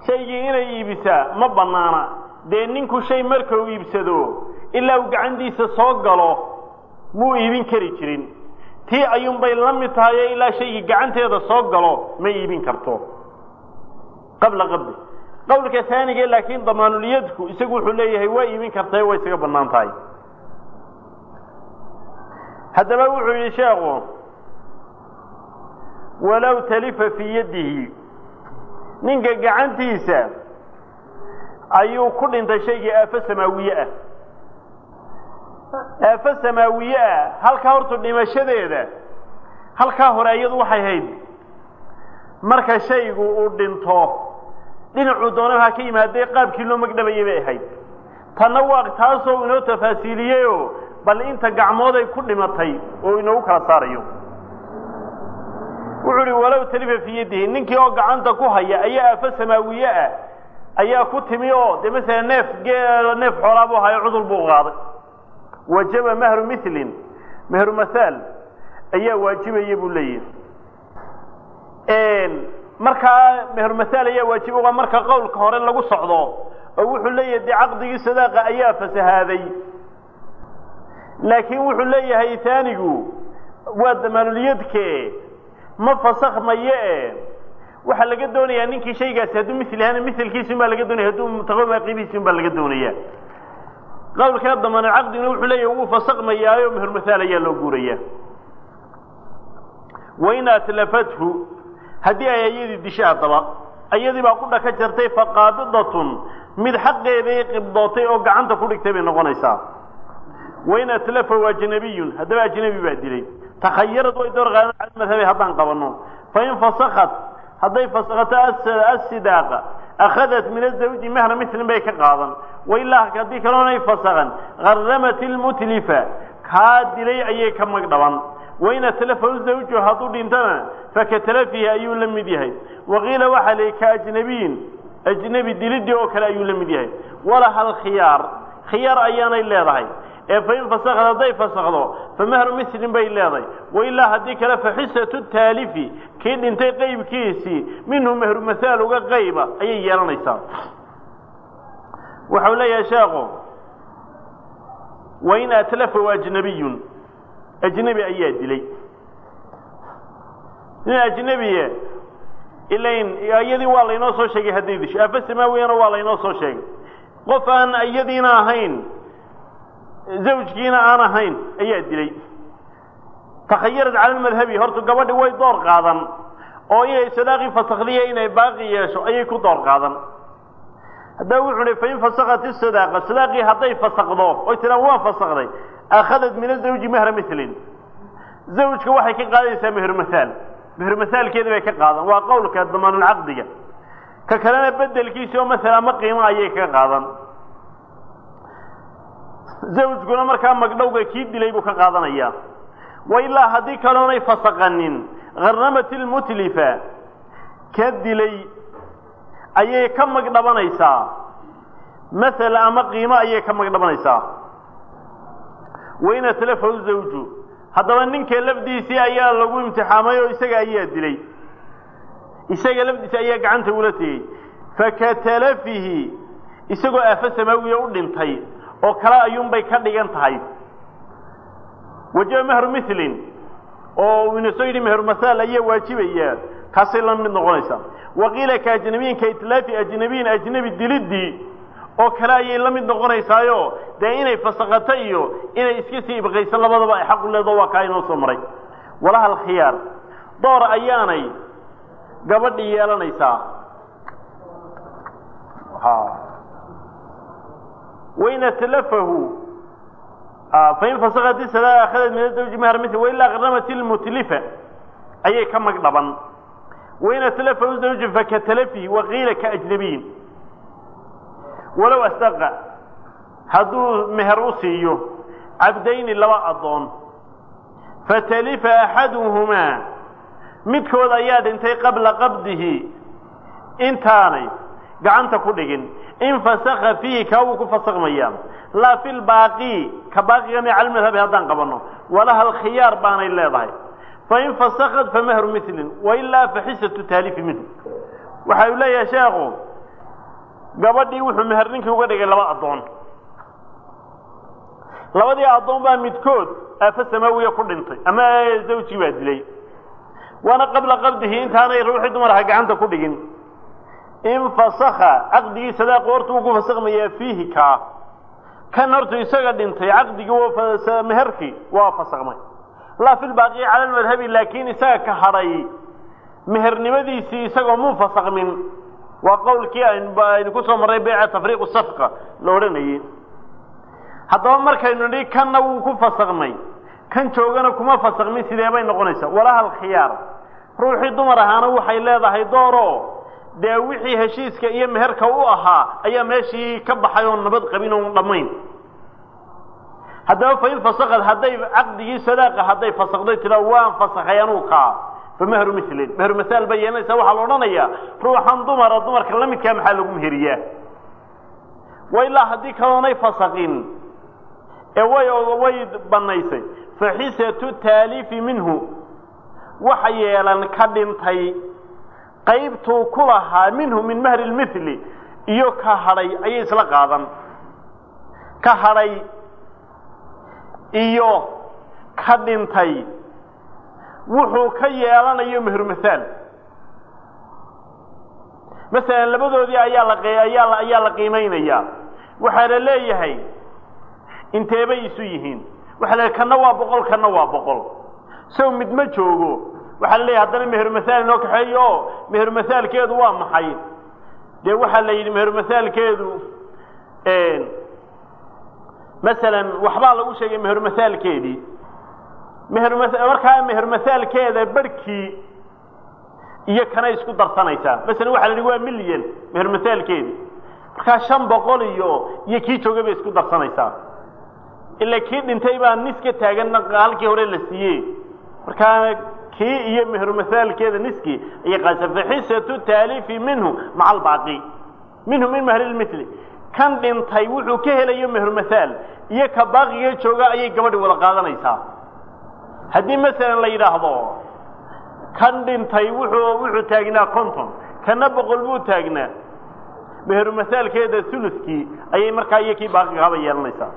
shaygii inay iibisaa ma bannaana dee ninku shay marka uu iibsado ilaa uu gacantiisa soo galo muu iibin kari jirin tii ayuunbay la mid tahayo ilaa shaygii gacanteeda soo galo ma iibin karto qabla qabdi qowlka taanige laakiin damaanuliyadku isagu wuxuu leeyahay waa iibin kartae way isaga bannaan tahay haddaba wuxuu yidhi sheekhu walow talifa fii yaddihi ninka gacantiisa ayuu ku dhintay shaygii aafo samaawiye ah aafo samaawiye ah halkaa horta dhimashadeeda halkaa hore iyadu waxay hayd marka shaygu uu dhinto dhinacuu doona ha ka yimaadee qaabkii loo magdhabayay bay ahayd tanna waa taasoo inoo tafaasiiliyeyoo bal inta gacmood ay ku dhimatay oo inoogu kala saarayo wuxuu uhi walow talifa fii yadihi ninkii oo gacanta ku haya ayaa aafo samaawiye ah ayaa ku timi oo dee masala neef geel neef xoolaa buu hayo cudur buu qaaday wajaba mahru milin mahru mahaal ayaa waajibaya buu leeyahi markaa mahru mahaal ayaa waajiba marka qowlka hore lagu socdo oo wuxuu leeyahay dee caqdigii sadaaqa ayaa fasahaaday laakiin wuxuu leeyahay taanigu waa damaanulyadke ma fasakhmaye e waxaa laga doonayaa ninkii shaygaasi hadduu mil yahaana milkiisun baa laga doonaya hadduu mutaqawima qiimihiisun baa laga doonaya qowlkaa damaanul caqdiguna wuxuu leeyahay wuu fasakmayaayo mahur mahaal ayaa loo guuraya wain atlafathu haddii ay ayadii dishay haddaba ayadii baa qudha ka jartay faqaabidatun mid xaqeeday qibdootay oo gacanta ku dhigtay bay noqonaysaa wain atlafahu ajnabiyun haddaba ajnabi baa dilay takhayarad way door qaadan cala madhabi haddaan qabanno fain fasakat hadday fasakato asidaaqa akhadat min azawji mahra milin bay ka qaadan wailaa haddii kaloonay fasakan garamat ilmutlifa kaa dilay ayay ka magdhaban wain atlafahu zawju hadduu dhintana fakatalafihi ayuu la mid yahay waqiila waxaa la ka ajnabiyin ajnebi dilidii oo kale ayuu la mid yahay walaha alkhiyaar khiyaar ayaanay leedahay ee fain fasakad hadday fasakdo famahru milin bay leedahay wailaa haddii kale faxisatu taalifi kii dhintay qeybkiisii minhu mahru mahaal uga qayba ayay yeelanaysaa waxau leeyahay sheekhu wain atlafahu ajnabiyun ajnebi ayaa dilay nin ajnebiye ilain iyadii waa laynoo soo sheegay hadday disho afa samaawiyana waa laynoo soo sheegay qof aan iyadiina ahayn zawjkiina aan ahayn ayaa dilay takhayarad cala lmadhabi horta gabadhi way door qaadan oo inay sadaaqii fasakdiya inay baaqi yeesho ayay ku door qaadan haddaba wuxuu hi fain fasakat isadaaqa sadaaqii hadday fasakdo oy tidhaan waa fasakday akhadat min azawji mahra milin zawjka waxay ka qaadaysaa meher mahaal meher mahaalkeeda bay ka qaadan waa qowlka damaanulcaqdiga ka kalena bedelkiisi oo masala ama qiimo ayay ka qaadan zawjkuna markaa magdhowga kii dilay buu ka qaadanayaa wa ilaa haddii kaloonay fasaqanin gharnamat ilmutlifa ka dilay ayay ka magdhabanaysaa masala ama qiimo ayay ka magdhabanaysaa wain atlafahu zawju haddaba ninka lafdiisii ayaa lagu imtixaamay oo isaga ayaa dilay isaga lafdiisi ayaa gacanta ula tegey fakatalafihi isagoo aafo samaawiya u dhintay oo kale ayuunbay ka dhigan tahay wajaba mahru milin oo ina soo yidhi mahru mahaal ayaa waajibaya kaasay la mid noqonaysaa waqiila ka ajnabiyin ka itlaafi ajnabiyin ajnebi dilidii oo kale ayay la mid noqonaysaayo dee inay fasaqato iyo inay iska sii ibqayso labadaba ay xaqu leedo waa kaa inoo soo maray walaha alkhiyaar door ayaanay gabadhii yeelanaysaa wain atlafahu fain fasakat isada akhadat min azawji mahar mil wailaa qaramat ilmutlifa ayay ka magdhaban wain atlafahu zawju fakatalafihi waqiila kaajnabiyin walow asdaqa hadduu meher u siiyo cabdayni laba addoon fatalifa axaduhumaa midkood ayaa dhintay qabla qabdihi intaanay gacanta ku dhigin in fasaka fiihi kaa wuu ku fasakmayaa laa fi lbaaqi ka baaqigana cala madhabi haddaan qabanno walaha alkhiyaar baanay leedahay fain fasakat famahru milin wailaa faxisatu taalifi minhu waxa uu leeyahay sheekhu gabadhii wuxuu meher ninkii uga dhigay laba addoon labadii addoon baa midkood aafo samaawiya ku dhintay ama zawjii baa dilay waana qabla qabdihi intaanay ruuxii dumarha gacanta ku dhigin infasakha caqdigii sadaaq horta uu ku fasakmayaa fiihi kaa kan horta isaga dhintay caqdigii meherkii waa fasakmay laa fi lbaaqiyi cala lmadhabi laakiin isaga ka hadhay mehernimadiisii isagoo muu fasakmin waa qowlkii aynu ku soo marray beyca tafriiqu safqa la odhanayey haddaba markaynu nidhi kanna wuu ku fasakmay kan joogana kuma fasakmin sidee bay noqonaysaa walaha alkhiyaar ruuxii dumar ahaana waxay leedahay dooro dee wixii heshiiska iyo meherka u ahaa ayaa meeshii ka baxay oon nabad qabin oon dhammayn haddaba fain fasakad hadday caqdigii sadaaqa hadday fasakday tira waan fasakhay anuu kaa fa mehru milin mehru masaal bay yeelanaysaa waxaa la odhanayaa ruuxan dumara dumarka la midkaa maxaa lagu meheriyaa wa ilaa haddii kaloonay fasakin ee way way banaysay faxisatu taaliifi minhu waxa yeelan ka dhintay qaybtuu ku lahaa minhu min mahri lmithli iyo ka hadhay ayay isla qaadan ka hadhay iyo ka dhintay wuxuu ka yeelanayo mehru mahaal masalan labadoodii ayaa la ayaa la ayaa la qiimaynayaa waxaa la leeyahay inteebay isu yihiin waxa la kana waa boqol kana waa boqol sow mid ma joogo waxaa la leeyahay haddana meheru mahaal inoo kaxeeyo o meheru mahaalkeedu waa maxay dee waxaa la yidhi meheru mahaalkeedu masalan waxbaa lagu sheegay meheru mahaalkeedii meheru markaa meheru mahaalkeeda barhkii iyo kanay isku darsanaysaa masalan waxa la yidhi waa milyan meheru mahaalkeedii markaa shan boqol iyo iyo kii joogay bay isku darsanaysaa ila kii dhintay baa nis ka taagan halkii hore la siiyey markaa kii iyo mehru mahaalkeeda niskii ayay qaasa faxisatu taaliifi minhu maca albaaqi minhu min mahri lmithli kan dhintay wuxuu ka helayo mehru mahaal iyo ka baaqiga jooga ayay gabadhi wada qaadanaysaa haddii masalan la yidhaahdo kan dhintay wuxuu wuxuu taagnaa conton kana boqol buu taagnaa meheru mahaalkeeda uluskii ayay markaa iyo kii baaqigahaba yeelanaysaa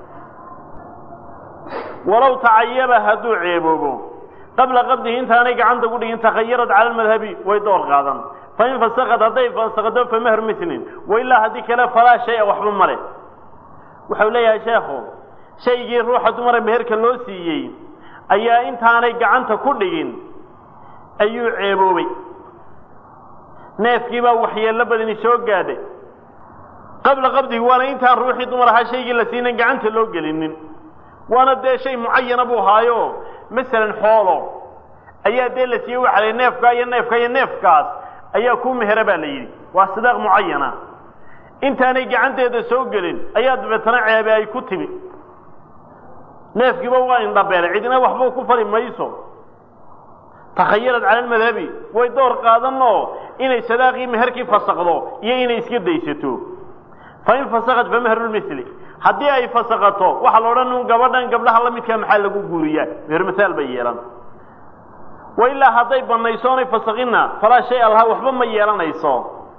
walow tacayaba hadduu ceeboobo qabla qabdihi intaanay gacanta ku dhigin takhayarad cala almadhabi way door qaadan fain fasakad hadday fasakdo fa mehru milin wailaa haddii kale falaa shaya waxba male wuxuu leeyahay sheekhu shaygii ruuxa dumara meherka loo siiyey ayaa intaanay gacanta ku dhigin ayuu ceeboobay neefkii baa waxyeello badani soo gaadhay qabla qabdihi waana intaan ruuxii dumar ahaa shaygii la siinan gacanta loo gelinin waana dee shay mucayana buu haayo masalan xoolo ayaa dee la siiyey waxa la neefkaa iyo neefka iyo neefkaas ayaa ku mehera baa la yidhi waa sidaaq mucayana intaanay gacanteeda soo gelin ayaa dabeetana ceebe ay ku timi neefkiiba waa indhabeelay cidina waxba ku fali mayso takhayarad cala almadhabi way door qaadanoo inay sadaaqii meherkii fasakdo iyo inay iska daysato fain fasakad fa mehru lmili haddii ay fasakato waxaa la odhan un gabadhan gabdhaha la midkaa maxaa lagu guuriyaa meher masaal bay yeelan wa ilaa hadday banayso onay fasakinna falaa shay alha waxba ma yeelanayso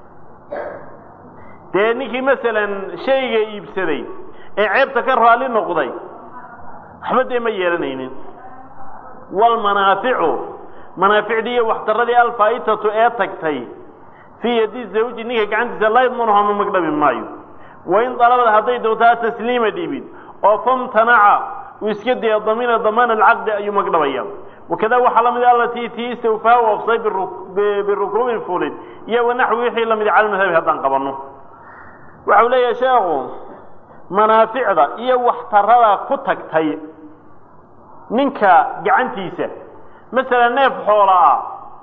dee ninkii masalan shayga iibsaday ee ceebta ka raalli noqday waxba dee ma yeelanaynin waalmanaaficu manaaficdii iyo waxdaradii alfaa'itatu ee tagtay fii yadi zawji ninka gacantiisa laa yadmanuha ma magdhabi maayo wain dalabad hadday doontaa tasliima dhiibid oo famtanaca uu iska daya damina damaan alcaqdi ayuu magdhabaya wakada waxaa la mid alatii tii istawfaa wafsay birukuubin fulid iyo wanaxwi wixii lamid cala madhabi haddaan qabanno waxau leeyahay sheekhu manaaficda iyo waxtarada ku tagtay ninka gacantiisa masalan neef xoola ah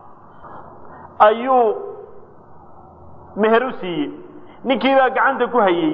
ayuu meher u siiyey ninkii baa gacanta ku hayey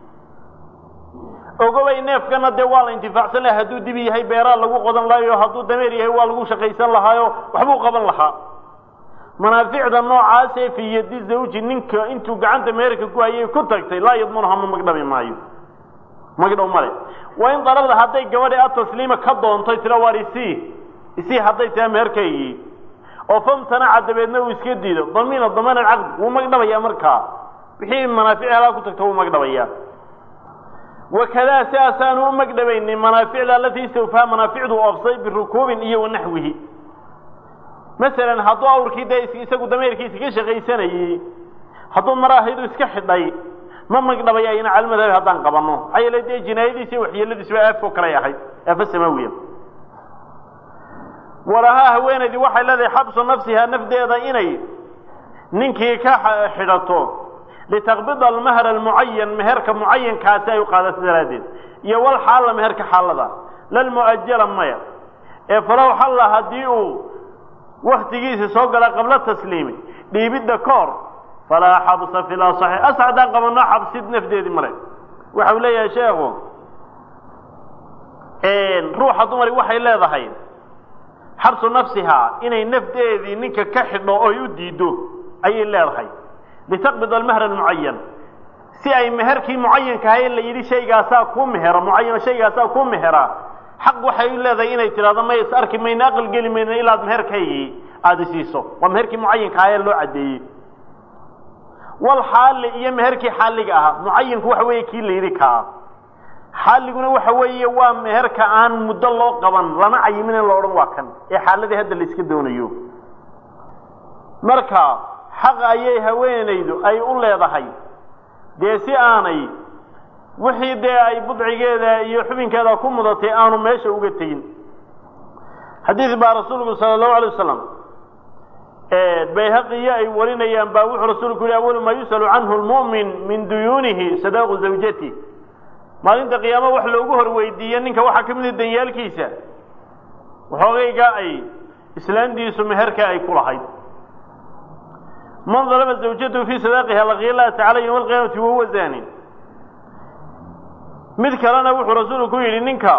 ogobay neefkana dee waa la intifaacsan laha hadduu dibi yahay beeraa lagu qodan lahayo hadduu dameer yahay waa lagu shaqaysan lahaayo waxbuu qaban lahaa manaaficda noocaasee fii yadi zawji ninka intuu gacanta meherka ku hayay ku tagtay laa yadmanuha ma magdhabi maayo magdhow male waa in dalabda hadday gabadhi atasliima ka doontay tira waar isii isii hadday taha meherkaygii oo famtanaca dabeedna uu iska diido damiina damaan alcaqdi wuu magdhabayaa markaa wixii manaafic halaa ku tagto wuu magdhabayaa wakadaa sidaasaanu u magdhabaynin manaaficda alatii istawfaa manaaficdu oofsay birukuubin iyo wanaxwihi masalan hadduu awrkii dee isagu dameerkiisa ka shaqaysanayey hadduu maraahayduu iska xidhay ma magdhabaya ina calmadhabi haddaan qabanno maxaa yeele dee jinaayadiisa iyo waxyeeladiisuba aafo kalay ahayd aafo samaawiya walahaa haweenaydii waxay leedahay xabsu nafsihaa nafdeeda inay ninkii ka xidhato litaqbida almahra almucayan meherka mucayankaasi ay u qaadato daraaddeed iyo wal xaalla meherka xaalada lalmu'ajala maya ee falow xalla haddii uu waktigiisi soo gala qabla tasliimi dhiibidda koor falaa xabsa fi lasaxi as haddaan qabanno xabsid nafdeedii male waxau leeyahay sheekhu ruuxa dumari waxay leedahay xabsu nafsihaa inay nafdeedii ninka ka xidho oy u diiddo ayay leedahay litaqbid almahra almucayan si ay meherkii mucayankahay la yidhi shaygaasaa kuu mehera mucayan shaygaasaa kuu mehera xaq waxay u leedahay inay tidhahdo may is arki mayna aqal geli mayna ilaad meherkaygii aada isiiso waa meherkii mucayankahaye loo caddeeyey wal xaali iyo meherkii xaaliga ahaa mucayanku waxa weeye kii la yidhi kaa xaaliguna waxa weeye waa meherka aan muddo loo qaban lana cayimin in la odhan waa kan ee xaaladii hadda la iska doonayo marka xaq ayay haweenaydu ay u leedahay dee si aanay wixii dee ay budcigeeda iyo xubinkeeda ku mudatay aanu meesha uga tegin xadiid baa rasuulku sala allahu alay wasalam bayhaqiyo ay warinayaan baa wuxuu rasuulku yihi awalu maa yus'alu canhu lmu'min min duyuunihi sadaaqu zawjati maalinta qiyaamo wax loogu hor weydiiye ninka waxaa ka mid a danyaalkiisa waxoogayga ay islaantiisu meherka ay ku lahayd man dalama zawjatahu fii sadaaqiha laqiya llaha tacala yowma alqiyaamati wahuwa zaanin mid kalena wuxuu rasuulku ku yidhi ninka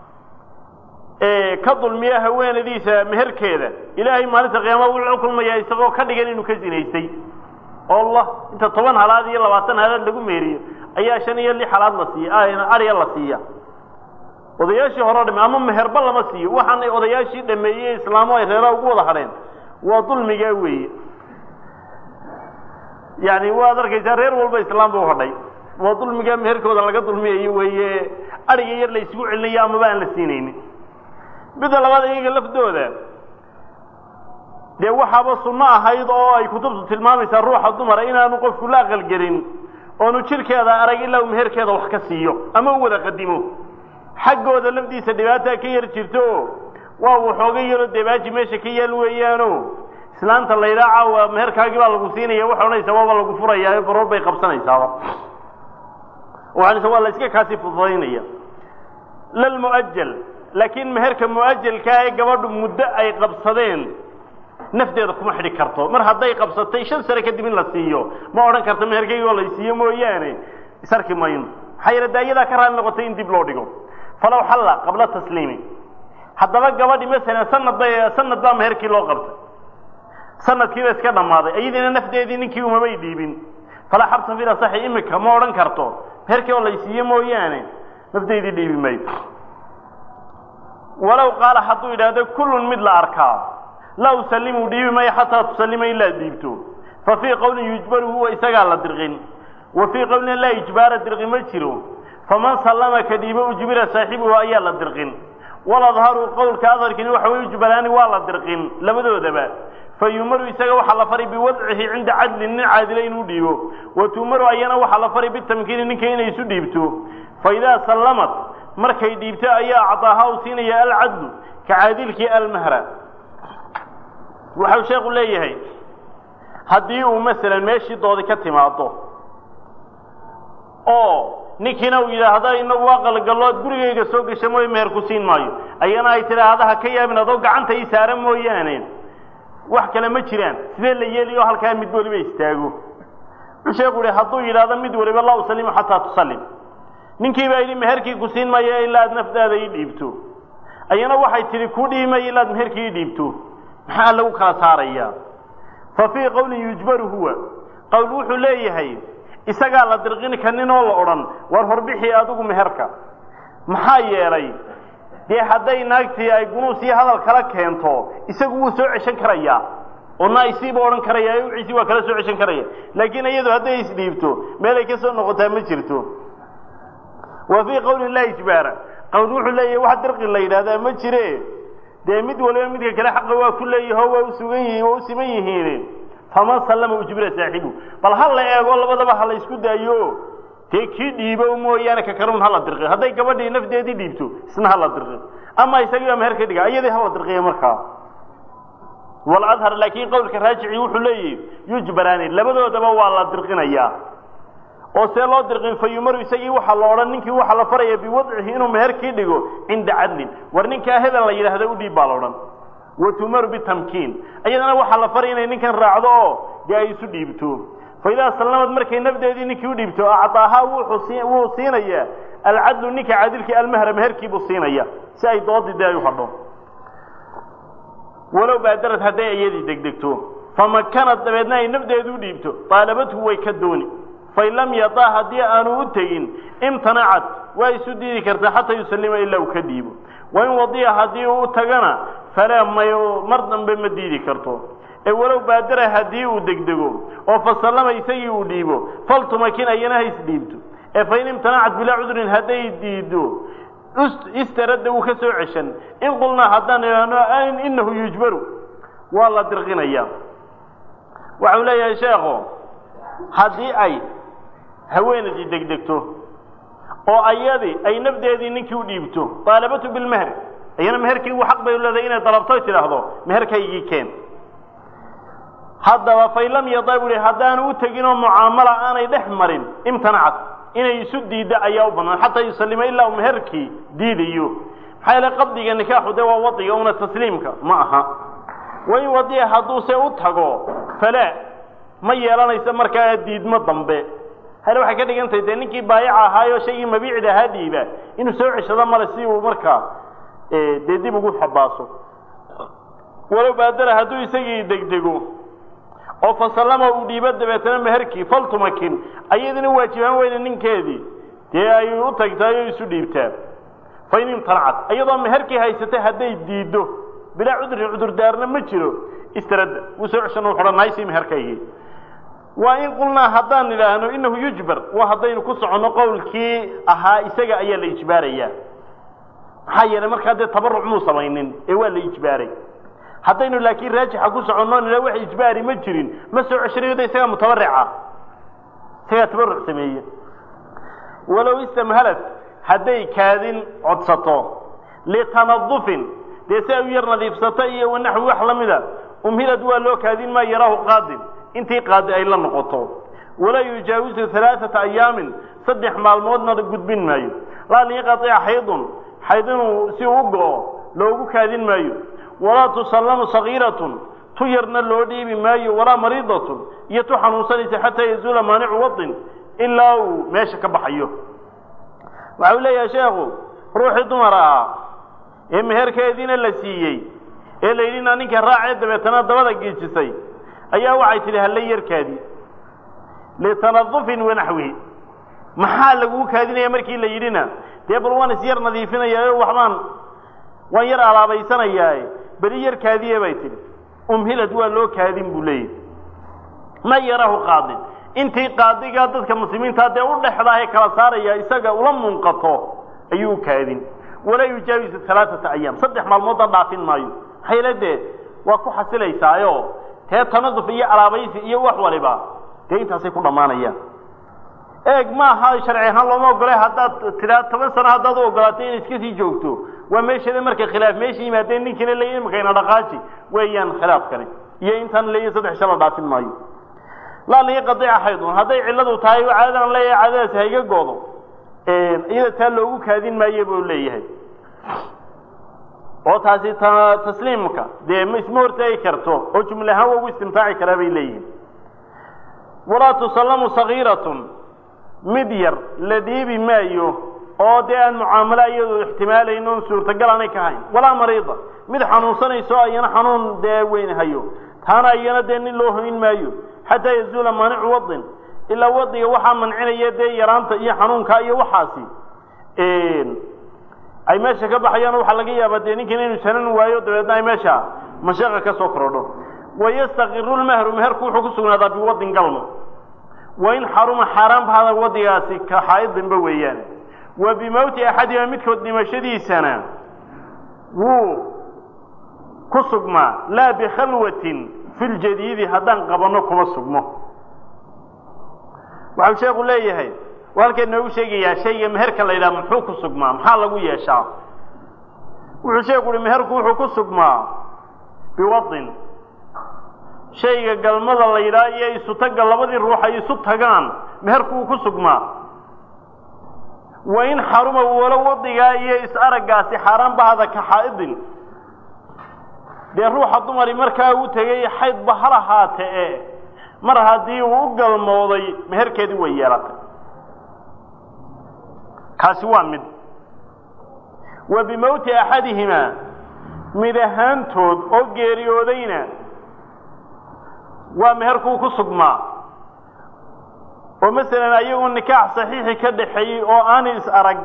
ka dulmiya haweenadiisa meherkeeda ilaahay maalinta qiyaama wuxuu la kulmayaa isagoo ka dhigan inuu ka zinaystay oo allah inta toban halaad iyo labaatan halaad lagu meeriyo ayaa shan iyo lix halaad la siiya arya la siiya odayaashii hore dhame ama meherba lama siiyo waxaanay odayaashii dhameeyey islaamo ay reeraha ugu wada hadheen waa dulmigaa weeye yani waad arkaysaa reer walba islaam buu hadhay waa dulmigaa meherkooda laga dulmiyayo weeye ariga yar la isugu celinayo amaba aan la siinaynin midda labaad iyaga laftooda dee waxaaba sunno ahayd oo ay kutubtu tilmaamaysaa ruuxa dumara inaanu qofku la aqalgelin oonu jirkeeda arag ilaa uu meherkeeda wax ka siiyo ama u wada qadimo xaggooda lafdiisa dhibaataa ka yar jirto waa waxooga yaroo debaaji meesha ka yaal weeyaano islaanta laydhaa caawa meherkaagii baa lagu siinaya waxay odhanaysaa waaba lagu furayaa baroor bay qabsanaysaaba waxaanaysa waa la iska kaasi fududaynaya lalmu'ajal laakiin meherka mu'ajalkaa ee gabadhu muddo ay qabsadeen nafteeda kuma xidhi karto mar hadday qabsatay shan sane kadib in la siiyo ma odhan karto meherkaygi oo la siiyo mooyaane isarki mayno maxaa yeele daayadaa ka raali noqotay in dib loo dhigo falow xalla qabla tasliimi haddaba gabadhi masalan sanad bay sanad baa meherkii loo qabtay sanadkiiba iska dhammaaday iyadiina nafdeedii ninkii umabay dhiibin falaa xabsa fil asaxi imika ma odhan karto meherkii oo lay siiyo mooyaane nafdeydii dhiibi maydo walow qaala hadduu yidhaahdo kullun mid la arkaa laa usalimu dhiibi mayo xataa tusalima ilaa dhiibto fa fii qowlin yujbaru huwa isagaa la dirqin wa fii qowlin laa ijbaara dirqi ma jiro faman sallama ka dhiibo ujbira saaxibuhu ayaa la dirqin waladharu qowlka adarkini waxa way ujbaraani waa la dirqin labadoodaba fa yumaru isaga waxaa la fari biwadcihi cinda cadlin nin caadila inuu dhiibo wa tuumaru ayana waxaa la fari bitamkiini ninka inay isu dhiibto fa idaa sallamat markay dhiibto ayaa acdaaha u siinaya alcadlu ka caadilkii almahra waxau sheekhu leeyahay haddii uu masalan meeshii doodi ka timaado oo ninkiina uu yidhaahda inagu aqalgallood gurigayga soo gasha mooye meher ku siin maayo ayana ay tidhaahda ha ka yaabin adoo gacanta ii saara mooyaane wax kale ma jiraan sidee la yeeliyo halkaa mid waliba istaago wuxuu sheekhu yihi hadduu yidhaahdo mid waliba laa usalimu xataa tusallim ninkii baa yidhi meherkii ku siin maayo ilaa aad nafdaada ii dhiibto ayana waxay tidhi ku dhiibi mayo ilaa ad meherkii ii dhiibto maxaa lagu kala saarayaa fa fii qowlin yujbaru huwa qowl wuxuu leeyahay isagaa la dirqin kanin oo la odhan war horbixii adigu meherka maxaa yeelay dee hadday naagtii ay gunuus iyo hadal kala keento isagu wuu soo ceshan karayaa oo naisiiba odhan karaya wiciisii waa kala soo ceshan karaya laakiin iyadu hadday isdhiibto meelay ka soo noqotaa ma jirto wa fii qowli laa ijbaara qowl wuxuu leeyahay wax dirqi la yidhahdaa ma jire dee mid waliba midka kale xaqa waa ku leeyaho waa usugan yihiin waa u siman yihiin faman sallama ujbira saaxibu bal ha la eego labadaba ha la isku daayo dee kii dhiibo mooyaane ka kalun hala dirqi hadday gabadhii nafdeedii dhiibto isna hala dirqi ama isagiiba meher ka dhiga iyadii hala dirqiya markaa waladhar laakiin qowlka raajici wuxuu leeyahi yujbaraani labadoodaba waa la dirqinayaa oo see loo dirqin fa yumaru isagii waxaa la odhan ninkii waxaa la faraya biwadcihi inuu meherkii dhigo cinda cadlin war ninkaa hebel la yidhaahda u dhiib baa la odhan wa tumaru bitamkiin iyadana waxaa la faray inay ninkan raacdo oo dee ay isu dhiibto fa idaa sallamad markay nafdeedii ninkii u dhiibto acdaahaa wuu siinayaa alcadlu ninka cadilkii almahra meherkiibuu siinaya si ay doodii dee ay u hadho walow baadarad hadday iyadii degdegto famakanad dabeedna ay nafdeedu u dhiibto daalabadhu way ka dooni fain lam yadaa haddii aanu u tegin imtanacad waa isu diidi kartaa xataa yusallima ilaa uu ka dhiibo wain wadiya haddii uu tagana falaa may mar dambe ma diidi karto ee walow baadara haddii uu degdego oo fasallama isagii uu dhiibo faltumakin ayana ha isdhiibto ee fain imtanacad bilaa cudrin hadday diido istaradda wuu ka soo ceshan in qulnaa haddaan idhaahno inahu yujbaru waa la dirqinaya waxau leeyahay sheekho haddii ay haweenaydii degdegto oo ayadii ay nafdeedii ninkii u dhiibto daalabatu bilmeher iyana meherkaygu xaq bay leedahay inay dalabto tidhaahdo meherkaygii keen haddaba fain lam yada bu hi haddaanu u tegin oo mucaamala aanay dhex marin imtanacad inay isu diidda ayaa u bannaan xataa yusallima ilaa uu meherkii diidayo maxaa yeele qabdiga nikaaxu dee waa wadiga una tasliimka ma aha wain wadiya hadduuse u tago falaa ma yeelanayso markaa diidmo dambe hale waxay ka dhigan tahay dee ninkii baayaca ahaayoo shaygii mabiicda ahaa dhiiba inuu soo ceshado male si uu markaa dee dib ugu xabaaso walow baadara hadduu isagii degdego oo fasallama uu dhiibo dabeetana meherkii faltumakin ayadina waajibaan weyne ninkeedii dee ay u tagtaay oo isu dhiibtaa fain imtanacad iyadoo meherkii haysatay hadday diiddo bilaa cudrin cudurdaarna ma jiro istaradda wuu soo ceshan u xidhan naysii meherkaygii waa in qulnaa haddaan idhaahno inahu yujbar waa haddaynu ku soconno qowlkii ahaa isaga ayaa la ijbaarayaa maxaa yeelay markaa dee tabaruc muu samaynin ee waa la ijbaaray haddaynu laakiin raajixa ku soconno nila wax ijbaari ma jirin ma soo ceshanayo de isagaa mutabarica isagaa tabaruc sameeye walow istamhalad hadday kaadin codsato litanadufin dee si ay u yar nadiifsato iyo wanaxwi wax la mida umhilad waa loo kaadin maa yaraahu qaadin intii qaadi ay la noqoto walaa yujaawizu alaaata ayaamin saddex maalmoodna gudbin maayo laa liinqaطica xaydun xayd inuu si u go-o loogu kaadin maayo walaa tusallamu sagiiratun tu yarna loo dhiibi maayo walaa mariidatun iyo tu xanuunsanaysa xataa yazuula maanicu wadin ilaa uu meesha ka baxayo waxau leeyahay sheekhu ruuxii dumar ahaa ee meherkeediina la siiyey ee la yidhi naa ninka raacee dabeetana dabada geejisay ayaa waxay tidhi halla yarkaadi litanadufin wanaxwihi maxaa laguu kaadinaya markii la yidhina dee bal waan is yar nadiifinayaayo waxbaan waan yar alaabaysanayaae beli yar kaadiye bay tidhi umhilad waa loo kaadin buu leeyahy ma yarahu qaadin intii qaadigaa dadka muslimiintaa dee u dhexdaahee kala saaraya isaga ula munqato ayuu kaadin walaa yujaawizu alaaata ayaam saddex maalmoodda dhaafin maayo maxaa yeele dee waa ku xasilaysaayo tee tanaduf iyo alaabaysi iyo wax waliba dee intaasay ku dhammaanayaan eeg maaha sharci ahaan looma ogolay haddaad tiraa toban sano haddaad u ogolaatay inay iska sii joogto waa meesheeda marka khilaaf meesha yimaadeen ninkiina leeya imakayna dhaqaaji weeyaan khilaafkani iyo intaan leeya saddex shala dhaafin maayo laa liiqadica xaydun hadday cilladu tahay caadadan leeyahay caadadaasi hayga goodo iyada taa loogu kaadin maaye buu leeyahay oo taasi tasliimka dee ma isma hortaagi karto oo jumle ahaan waa ugu istimtaaci karaa bay leeyihiin walaa tusallamu sagiiratun mid yar la dhiibi maayo oo dee aan mucaamalo iyadu ixtimaalayn oon suurtagal aanay ka hayn walaa mariida mid xanuunsanayso ayana xanuun dee weyn hayo taana iyana dee nin loo hoyn maayo xataa yazuula maanicu wadin ilaa wadiga waxaa mancinaya dee yaraanta iyo xanuunka iyo waxaasi ay meesha ka baxayaan waxaa laga yaabaa dee ninkan inuu sanan waayo dabeedna ay meesha mashaqa ka soo korodho wayastaqiru lmahru meherku wuxuu ku sugnaadaa biwadin galmo wain xaruma xaaraan bahada wadigaasi ka xaaidinba weeyaan wa bimowti axadima midkood dhimashadiisana wuu ku sugmaa laa bikhalwatin fi ljadiidi haddaan qabanno kuma sugmo waxau sheekhu leeyahay u halkeen noogu sheegayaa shayga meherka la yidhaha muxuu ku sugmaa maxaa lagu yeeshaa wuxuu sheeku uhi meherku wuxuu ku sugmaa biwadin shayga galmada la yidhaha iyo isutagga labadii ruux ay isu tagaan meherku wuu ku sugmaa wa in xaruma walo wadigaa iyo is-araggaasi xaaraan bahada ka xaa'idin dee ruuxa dumari markaa uu tegay xaydba hal ahaate e mar haddii uu u galmooday meherkeedii way yeelatay kaasi waa mid wa bimowti axadihimaa mid ahaantood oo geeriyoodayna waa meherkuu ku sugmaa oo masalan ayagu nikaax saxiixi ka dhaxeeyey oo aan is arag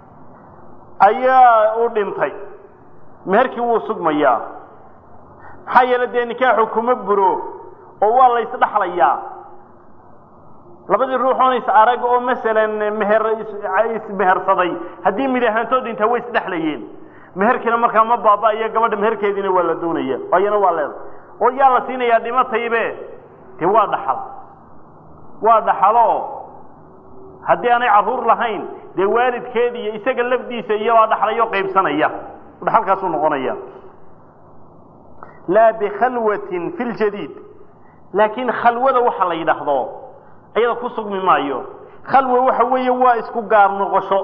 ayaa u dhintay meherkii wuu sugmayaa maxaa yeele dee nikaaxu kuma buro oo waa la isdhaxlayaa labadii ruuxoon is arag oo masalan meher ismehersaday haddii mid ahaantood dhintaa way isdhexlayeen meherkiina markaa ma baaba-iyo gabadha meherkeediina waa la doonaya ayana waa leeda oo yaa la siinayaa dhimataybe dee waa dhaxal waa dhaxalo haddii aanay carruur lahayn dee waalidkeedi iyo isaga lafdiisa iyobaa dhaxlayo qaybsanaya dhaxalkaasuu noqonaya laa bikhalwatin fi ljadiid laakiin khalwada waxa la yidhaahdo iyada ku sugmi maayo khalwa waxa weeye waa isku gaar noqosho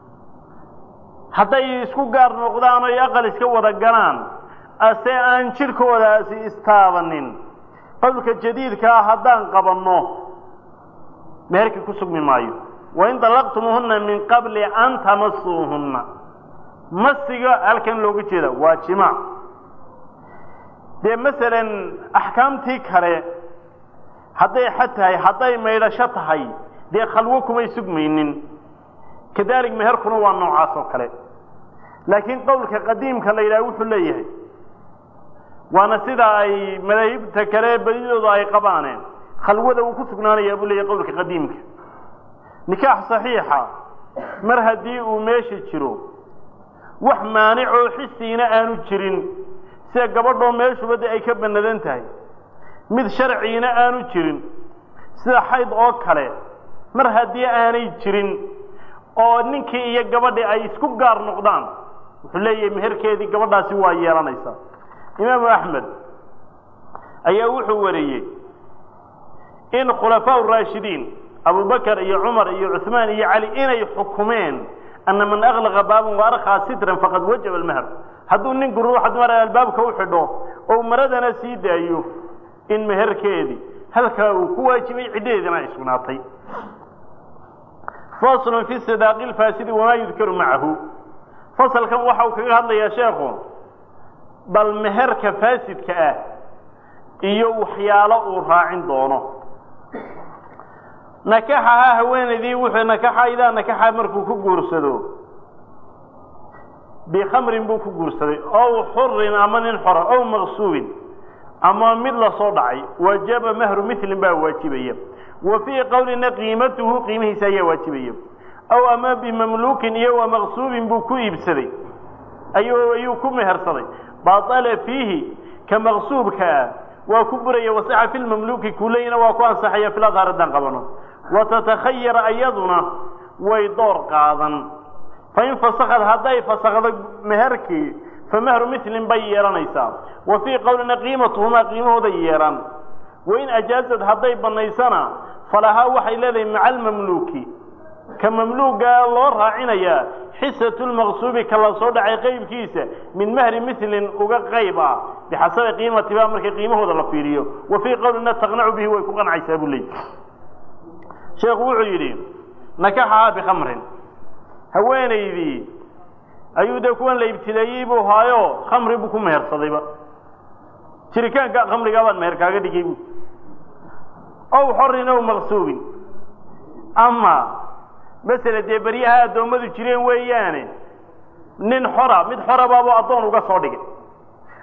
hadday isku gaar noqdaan oy aqal iska wada galaan ase aan jidhkoodaasi istaabanin qowlka jadiidkaa haddaan qabanno meherkii ku sugmi maayo wain dalaqtumuuhunna min qabli an tamasuuhunna masiga halkan looga jeeda waa jimaac dee masalan axkaamtii kale hadday xad tahay hadday maydhasho tahay dee khalwo kumay sugmaynin kadalik meherkuna waa noocaas oo kale laakiin qowlka qadiimka la yidhaha wuxuu leeyahay waana sida ay madaahibta kale badidooda ay qabaaneen khalwada uu ku sugnaanayaa buu leeyahay qowlka qadiimka nikaax saxiixa mar haddii uu meesha jiro wax maanicoo xisiina aanu jirin sida gabadhoo meeshuba de ay ka banadan tahay mid sharciina aanu jirin sida xayd oo kale mar haddii aanay jirin oo ninkii iyo gabadhii ay isku gaar noqdaan wuxuu leeyahay meherkeedii gabadhaasi waa yeelanaysaa imaamu axmed ayaa wuxuu wariyey in khulafaa raashidiin abubakar iyo cumar iyo cuثmaan iyo cali inay xukumeen ana man aklaqa baaban waarkaa sitran faqad wajaba almeher hadduu ninku ruuxa dumar albaabka u xidho oo maradana sii daayo in meherkeedii halkaa uu ku waajibay ciddadeedina ay sugnaatay faslu fi sidaaqi lfaasidi wamaa yudkaru macahu fasalkan waxa uu kaga hadlayaa sheekhu bal meherka faasidka ah iyo waxyaalo uu raacin doono nakaxaha haweenaydii wuxuu nakaxa idaa nakaxa markuu ku guursado bikhamrin buu ku guursaday ow xurin ama nin xora ow maqsuubin ama mid lasoo dhacay wajaba mahru milin baa waajibaya wa fii qowlina qiimatuhu qiimihiisa ayaa waajibaya aw ama bimamluukin iyo wa maqsuubin buu ku iibsaday ayuu ayuu ku mehersaday baala fiihi ka maqsuubka ah waa ku buraya wasaxa fi lmamluuki kuleyna waa ku ansaxaya fil adhaar haddaan qabano watatakhayara ayaduna way door qaadan fain fasakad hadday fasakdo meherkii fa mahru milin bay yeelanaysaa wa fii qowlina qiimatuhumaa qiimahooday yeelan wain ajaazad hadday banaysana falahaa waxay leedahay maca almamluuki ka mamluugaa loo raacinayaa xisatu lmaqsuubi ka la soo dhacay qeybkiisa min mahri milin uga qayb ah bixasabi qiimatiba markii qiimahooda la fiiriyo wa fii qowlina taqnacu bihi way ku qancaysaa buu leey sheekhu wuxuu yidhi nakaxahaa bikhamrin haweenaydii ayuu dee kuwan la ibtileeyey buu haayo khamri buu ku mehersadayba jiritaanka khamrigaa baan meher kaaga dhigay bu ow xorin ow maqsuubin ama masele dee beryaha addoommadu jireen weeyaane nin xora mid xora baabuu addoon uga soo dhigay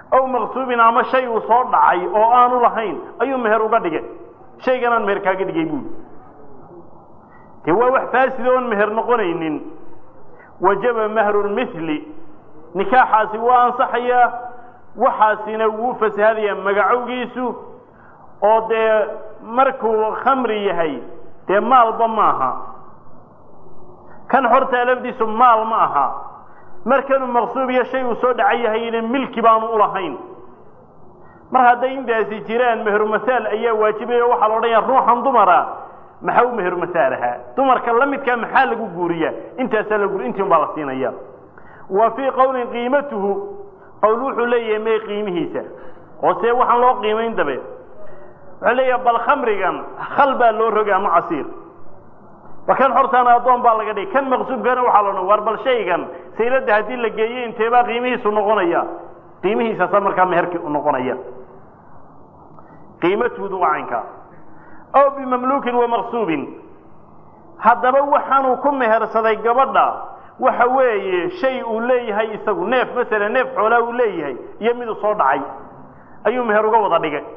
aw maqsuubin ama shay uu soo dhacay oo aanu lahayn ayuu meher uga dhigay shayganaan meher kaaga dhigay buuli dee waa wax faasida oon meher noqonaynin wajaba mahru lmithli nikaaxaasi waa ansaxayaa waxaasina wuu fasahadayaa magacowgiisu oo dee markuu khamri yahay dee maalba maaha kan xortaa lafdiisu maal ma aha markanuu maqsuub iyo shay uu soo dhacay yahayna milki baanu ulahayn mar hadday intaasi jiraan meherumasaal ayaa waajibaya waxaa la odhanaya ruuxan dumara maxaa u meherumasaal ahaa dumarka la midkaa maxaa lagu guuriyaa intaasaa la guuri intiin baa la siinaya wa fii qowlin qiimatuhu qowl wuxuu leeyahay may qiimihiisa oo see waxaan loo qiimayn dabe wuxuu leeyahay bal khamrigan khal baa loo roga ama casiir ba kan xortaana addoon baa laga dhigay kan maqsuubkana waxaa la odhan war bal shaygan sayladda haddii la geeyo inteebaa qiimihiisu noqonaya qiimihiisaasaa markaa meherkii u noqonaya qiimatuudu waa caynkaa aw bimamluukin wa maqsuubin haddaba waxaanuu ku mehersaday gabadha waxa weeye shay uu leeyahay isagu neef masala neef xoolaa uu leeyahay iyo miduu soo dhacay ayuu meher uga wada dhigay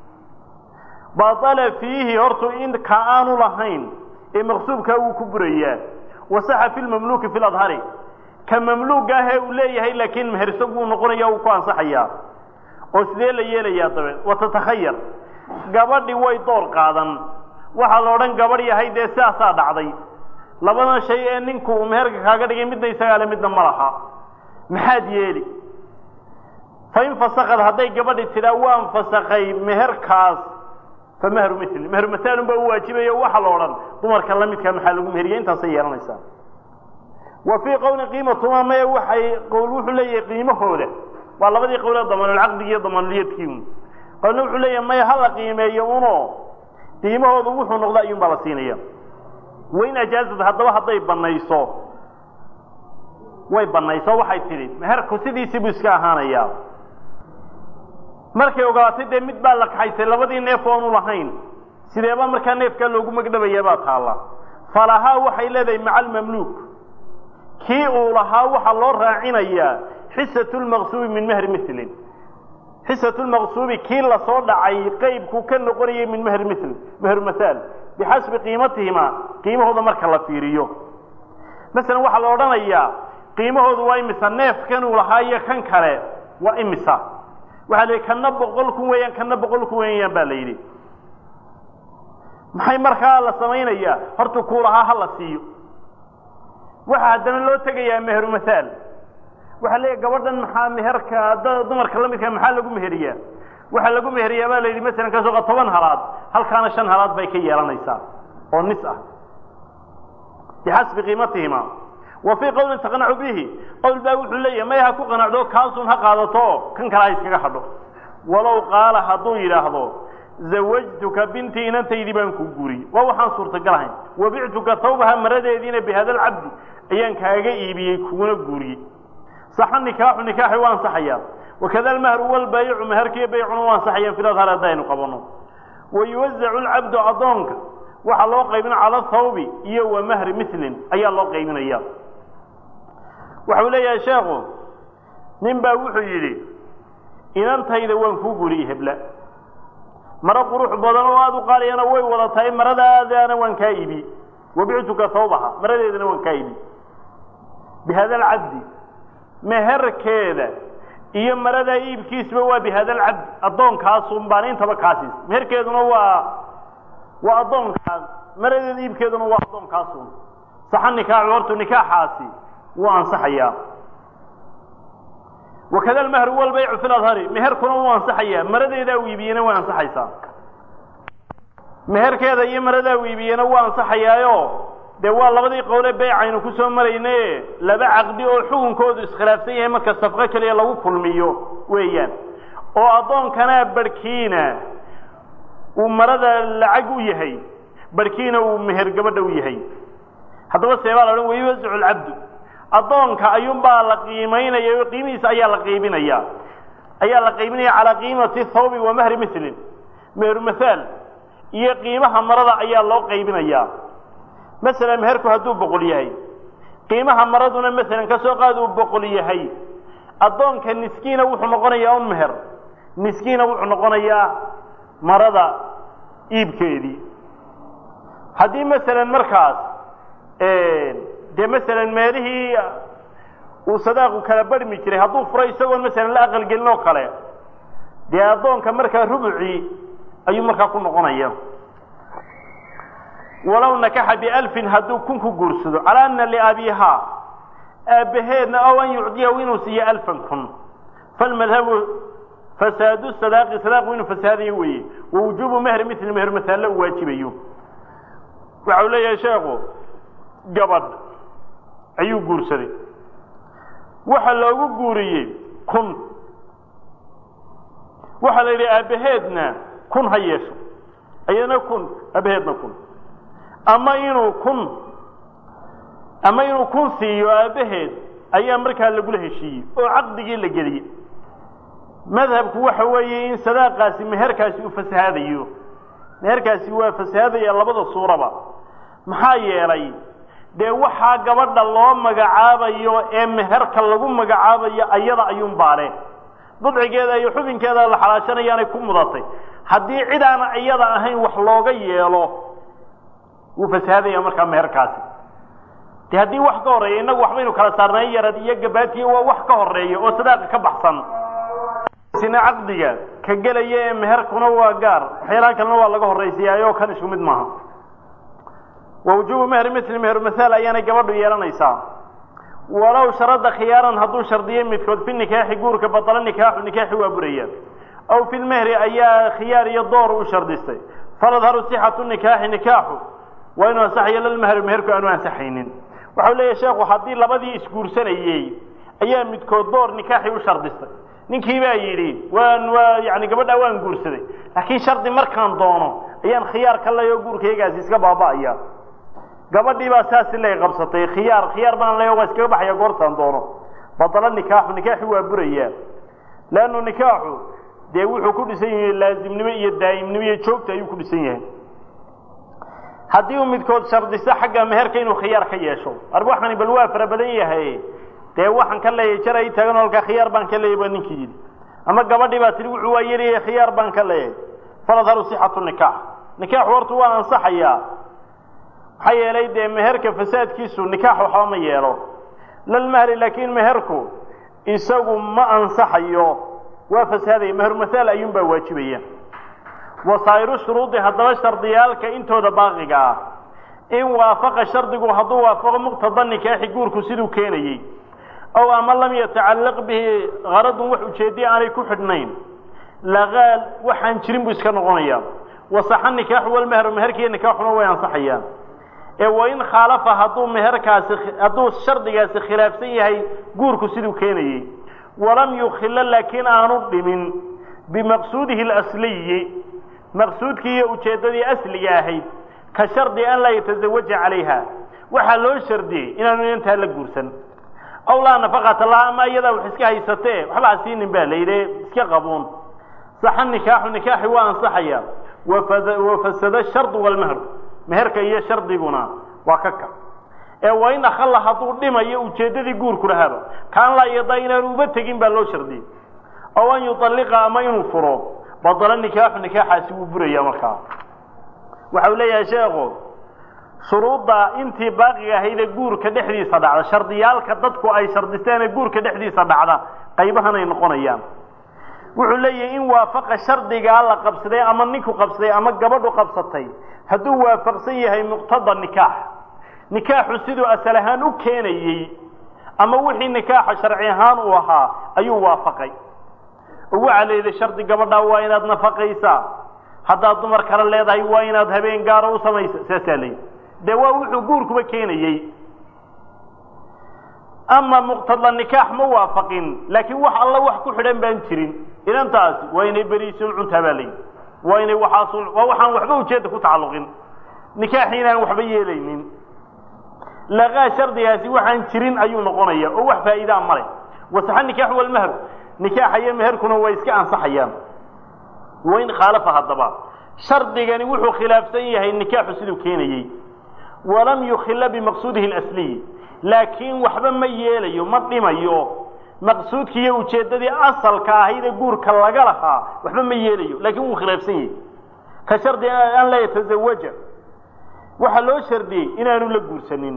baala fiihi hortu in ka aanu lahayn ee maqsuubkaa wuu ku burayaa wasaxa fi lmamluuki fi ladhari ka mamluuga ahee uu leeyahay laakiin meher isagu uu noqonaya uu ku ansaxayaa oo sidee la yeelayaa dabeed watatakhayar gabadhi way door qaadan waxaa la odhan gabadh yahay dee sidaasaa dhacday labadan shay ee ninku uu meherka kaaga dhigay midna isagaa le midna ma laha maxaad yeeli fain fasakad hadday gabadhi tidhaa waan fasakay meherkaas fa mahru mili meheru masaalun baa u waajibayo waxaa la odhan dumarka la midkaa maxaa lagu meheriya intaasay yeelanaysaa wa fii qowlin qiimatuma mae waxay qowl wuxuu leeyahay qiimahooda waa labadii qowlee damaanulcaqdigi iyo damaanuliyadkii qowlna wuxuu leeyahay maya hala qiimeeyo uno qiimahoodu wuxuu noqda ayuun baa la siinaya wain ajaazad haddaba hadday banayso way banayso waxay tidhi meherku sidiisii buu iska ahaanayaa markay ogaatay dee mid baa la kaxaysay labadii neef oonu lahayn sideeba markaa neefkaa loogu magdhabayaa baa taalla falahaa waxay leedahay maca almamluuk kii uu lahaa waxaa loo raacinayaa xisatu lmaqsuubi min mehri milin xisatu lmaqsuubi kii lasoo dhacay qeybku ka noqonayay min mehri mil meher masaal bixasbi qiimatihima qiimahooda marka la fiiriyo masalan waxaa la odhanayaa qiimahoodu waa imisa neefkan uu lahaa iyo kan kale waa imisa waxaa la yidhi kana boqol kun weeyaan kana boqol kun weeyaan baa la yidhi maxay markaa la samaynayaa horta kuu lahaa ha la siiyo waxaa haddana loo tegayaa meheru masaal waxaa leeyahy gabadhan maxaa meherka dumarka la midka maxaa lagu meheriyaa waxaa lagu meheriyaa baa la yidhi masalan ka sooqa toban halaad halkaana shan halaad bay ka yeelanaysaa oo nis ah bixasbi qiimatihima wa fii qowlin taqnacu bihi qowl baa wuxuu leeyahay may ha ku qanacdo kaasun ha qaadato oo kan kale ha iskaga hadho walow qaala hadduu yidhaahdo zawajtuka bintii inantaydii baan ku guuriyey waa waxaan suurtagal ahayn wabictuka tawbaha maradeediina bihada alcabdi ayaan kaaga iibiyey kuguna guuriyey saxa nikaaxu nikaaxi waa ansaxayaa wakada almahru walbaayicu meherkiiyo baycuna waa ansaxayaan filadhar haddaynu qabanno wayuwazacu lcabdu addoonka waxaa loo qaybina cala thawbi iyo wa mahri milin ayaa loo qaybinaya waxau leeyahay sheekhu nin baa wuxuu yidhi inantayda waan kuu guuriyey hebla maro qurux badan oo aada u qaaliyana way wada tahay maradaadaana waan kaa ibi wabictuka thawbaha maradeedana waan kaa ibi bihada alcabdi meherkeeda iyo maradaa iibkiisba waa bihada alcabdi addoonkaasun baan intaba kaasiis meherkeeduna waa waa addoonkaas maradeeda iibkeeduna waa addoonkaasun saxa nikaaxu hortu nikaaxaasi wuu ansaxayaa wakada almahru walbaycu fi ladhari meherkuna wuu ansaxayaa maradeedaa u iibiyena way ansaxaysaa meherkeeda iyo maradaa u iibiyena waa ansaxayaayo dee waa labadii qowle beycaynu ku soo marayne laba caqdi oo xukunkoodu iskhilaafsan yahay marka safqo keliya lagu kulmiyo weeyaan oo addoonkanaa barhkiina uu marada lacag u yahay barhkiina uu meher gabadha u yahay haddaba seebaa la odhan wayuwasacu lcabdu addoonka ayuunbaa la qiimaynaya oo qiimihiisa ayaa la qaybinaya ayaa la qaybinaya calaa qiimati thawbi wa mahri milin meheru mahaal iyo qiimaha marada ayaa loo qaybinaya masalan meherku hadduu boqol yahay qiimaha maraduna masalan ka soo qaad uu boqol yahay addoonka niskiina wuxuu noqonayaa un meher niskiina wuxuu noqonayaa marada iibkeedii haddii masalan markaas dee masalan meelihii uu sadaaqu kala barhmi jiray hadduu furay isagoon masalan la aqalgelin oo kale dee addoonka markaa rubucii ayuu markaa ku noqonaya walow nakaxa bialfin hadduu kun ku guursado calaa ana liabiihaa aabbaheedna ow an yucdiyahu inuu siiyo alfan kun falmadhabu fasaadu sadaaqi sadaaqu inuu fasaadayo weeye wa wujuubu mehri mili meher masaalle uu waajibayo waxau leeyahay sheekhu gabadh ayuu guursaday waxa loogu guuriyey kun waxaa la yidhi aabbaheedna kun ha yeesho iyadana kun aabbaheedna kun ama inuu kun ama inuu kun siiyo aabbaheed ayaa markaa lagula heshiiyey oo caqdigii la geliyey madhabku waxa weeye in sadaaqaasi meherkaasi uu fasahaadayo meherkaasi waa fasahaadaya labada suuraba maxaa yeelay dee waxaa gabadha loo magacaabayo ee meherka lagu magacaabayo ayada ayuun baale budcigeeda iyo xubinkeeda la xalaashanayaanay ku mudatay haddii cid aana iyada ahayn wax looga yeelo wuu fasahaadaya markaa meherkaasi de haddii wax ka horreeya innagu waxbaynu kala saarnay yarad iyo gabaatiye waa wax ka horeeya oo sadaaqa ka baxsan sina caqdiga ka gelaya ee meherkuna waa gaar waxyaalahan kalena waa laga horraysiyaayoo kan isku mid maaha wa wujuubu mehri mili meher mahaal ayaanay gabadhu yeelanaysaa walow sharada khiyaaran hadduu shardiyey midkood fi nikaaxi guurka badalo nikaaxu nikaaxi waa buraya aw fi lmehri ayaa khiyaar iyo door u shardistay faladharu sixatu nikaaxi nikaaxu waa inuu ansaxayo lalmehri meherku aanu ansaxaynin waxau leeyahy sheekhu haddii labadii isguursanayey ayaa midkood door nikaaxi u shardistay ninkii baa yidhi waan waa yani gabadhaa waan guursaday laakiin shardi markaan doono ayaan khiyaar ka leyo guurkaygaasi iska baaba'aya gabadhii baa saasi lay qabsatay khiyaar khiyaar baan leyo waa iskaga baxaya goortaan doono badalo nikaaxu nikaaxi waa burayaa leannu nikaaxu dee wuxuu ku dhisan yahay laazimnimo iyo daa'imnimo iyo joogta ayuu ku dhisan yahay haddii uu midkood shardisto xagga meherka inuu khiyaar ka yeesho arba waxani bal waa fara badan yahay dee waxaan ka leeyahay jar ay taagan halkaa khiyaar baan ka leeyahy baa ninkii yidhi ama gabadhii baa tihi wuxuu waa yaryahay khiyaar baan ka leeyahay faladharu sixatu nikaax nikaaxu horta waa ansaxayaa maxaa yeelay dee meherka fasaadkiisu nikaax waxba ma yeelo lalmahri laakiin meherku isagu ma ansaxayo waa fasaadaya meheru mahaal ayuunbaa waajibaya wasaa'iru shuruudi haddaba shardiyaalka intooda baaqiga ah in waafaqa shardigu hadduu waafaqo muqtada nikaaxi guurku siduu keenayey ow ama lam yatacallaq bihi qaradun wax ujeediya aanay ku xidhnayn laqaal waxaan jirin buu iska noqonayaa wasaxa nikaaxu walmehru meherkiiyo nikaaxuna way ansaxayaan ee wain khaalafa hadduu meherkaasi hadduu shardigaasi khilaafsan yahay guurku siduu keenayey walam yukhilla laakiin aanu dhimin bimaqsuudihi alasliyi maqsuudkii iyo ujeeddadii asliga ahayd ka shardi an laa yatazawaja calayha waxaa loo shardiyey inaanu inantaa la guursan aw laa nafaqata laha ama iyadaa wax iska haysatee waxba ha siinin baa la yidhi iska qabuun saxa nikaaxu nikaaxi waa ansaxaya wafasada shardu walmehru meherka iyo shardiguna waa ka ka ee wain akhalla hadduu dhimayo ujeeddadii guurku lahaaba kaan laa yadaa inaanu uba tegin baa loo shardiyey aw an yuطalliqa ama inuu furo badalo nikaaxu nikaaxaasi wuu buraya markaa waxau leeyahay sheekhu shuruudda intii baaqiga ahaydee guurka dhexdiisa dhacda shardiyaalka dadku ay shardisteenee guurka dhexdiisa dhacda qaybahanay noqonayaan wuxuu leeyahay in waafaqa shardigaa la qabsaday ama ninku qabsaday ama gabadhu qabsatay hadduu waafaqsan yahay muqtada nikaax nikaaxu siduu asal ahaan u keenayey ama wixii nikaaxa sharci ahaan uu ahaa ayuu waafaqay oo waxaa la yidhi shardi gabadhaa waa inaad nafaqaysaa haddaad dumar kale leedahay waa inaad habeen gaara u samaysa saasaa la yidhi dee waa wuxuu guurkuba keenayey ama muqtada nikaax ma waafaqin laakiin wax alla wax ku xidhan baan jirin inantaasi waa inay beriisun cuntaa baa layidhi waa inay waxaasu waa waxaan waxba ujeedda ku tacalluqin nikaaxi inaan waxba yeelaynin laqaa shardigaasi waxaan jirin ayuu noqonaya oo wax faa'iidaa male wasaxa nikaax walmahar nikaaxa iyo meherkuna way iska ansaxayaan wain khaalafa haddaba shardigani wuxuu khilaafsan yahay nikaaxu siduu keenayey walam yukhila bimaqsuudihi اlasliyi laakiin waxba ma yeelayo ma dhimayo maqsuudkii iyo ujeeddadii asalka ahayd ee guurka laga lahaa waxba ma yeelayo laakiin wuu khilaafsan yahay ka shardi an laa yatazawaja waxaa loo shardiyey inaanu la guursanin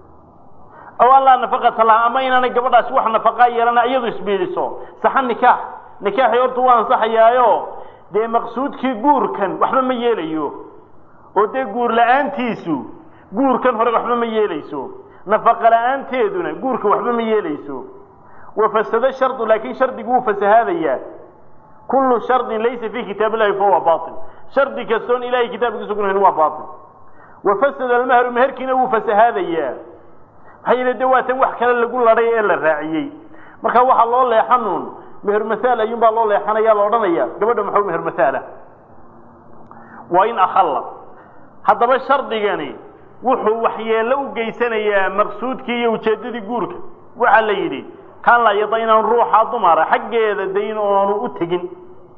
aw an laa nafaqata laha ama inaanay gabadhaasi wax nafaqaa yeelana iyadu isbiiliso saxa nikaax nikaaxii horta waa ansaxayaayo dee maqsuudkii guurkan waxba ma yeelayo oo dee guur la-aantiisu guurkan hore waxba ma yeelayso nafaqa la-aanteeduna guurka waxba ma yeelayso wafasado shardu laakiin shardigu wuu fasahaadayaa kullu shardin laysa fii kitaab illahi fahuwa bail shardi kastoon ilahay kitaabkiisa kunahayn waa bail wafasada almahru meherkiina wuu fasahaadayaa maxaa yeele de waatan wax kale lagu ladhay ee la raaciyey marka waxaa loo leexanuun meher masaal ayuun baa loo leexanaya la odhanaya gabadha maxuu meher masaala waa in akhalla haddaba shardigani wuxuu waxyeello u geysanayaa maqsuudkii iyo ujeeddadii guurka waxaa la yidhi kaan la yada inaan ruuxa dumara xaggeeda dayn oonu u tegin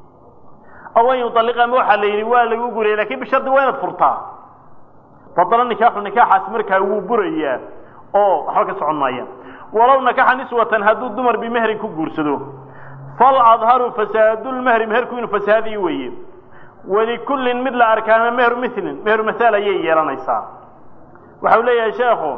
aw an yualiqa ama waxaa la yidhi waa lagu guraya lakin bishardi waa inaad furtaa fadala nikaaxu nikaaxaas markaa wuu burayaa oo waxba ka socon maaya walow nakaxa niswatan hadduu dumar bimehrin ku guursado fal adharu fasaadulmehri meherku inuu fasahaadiyo weeye walikullin mid la arkaana mehru milin meheru masaal ayay yeelanaysaa waxau leeyahay sheekhu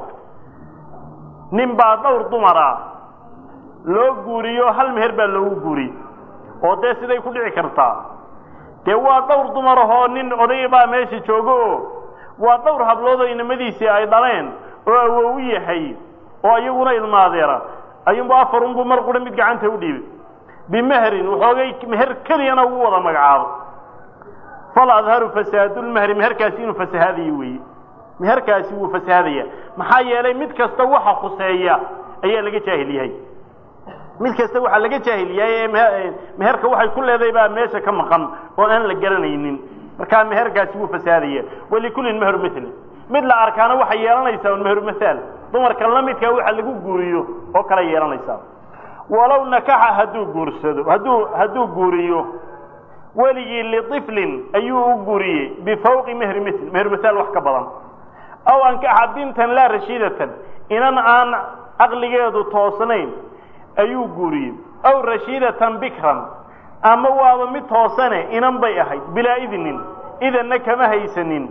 nin baa dhowr dumara loo guuriyo hal meher baa loogu guuri oo dee siday ku dhici kartaa dee waa dhowr dumarahoo nin oday baa meesha joogo oo waa dhowr habloodoo inamadiisii ay dhaleen oo awow u yahay oo iyaguna ilmaadeera ayuunbu afarunbuu mar qura mid gacanta u dhiibay bimehrin waxoogay meher keliyana ugu wada magacaabo fal adharu fasaadulmehri meherkaasi inuu fasahaadayo weeye meherkaasi wuu fasahaadaya maxaa yeelay mid kasta waxa khuseeya ayaa laga jaahil yahay mid kasta waxaa laga jaahil yahay ee meherka waxay ku leedahay baa meesha ka maqan oo aan la garanaynin markaa meherkaasi wuu fasahaadaya walikullin mehru mili mid la arkaana waxay yeelanaysaa un mehru mahaal dumarka la midkaa waxa lagu guuriyo oo kale yeelanaysaa walow nakaxa hadduu guursado hadduu hadduu guuriyo weligii liطiflin ayuu u guuriyey bifawqi mehri mil mehru mahaal wax ka badan aw ankaxa bintan laa rashiidatan inan aan caqligeedu toosnayn ayuu guuriyey aw rashiidatan bikran ama waaba mid toosane inan bay ahayd bilaa idnin idanna kama haysanin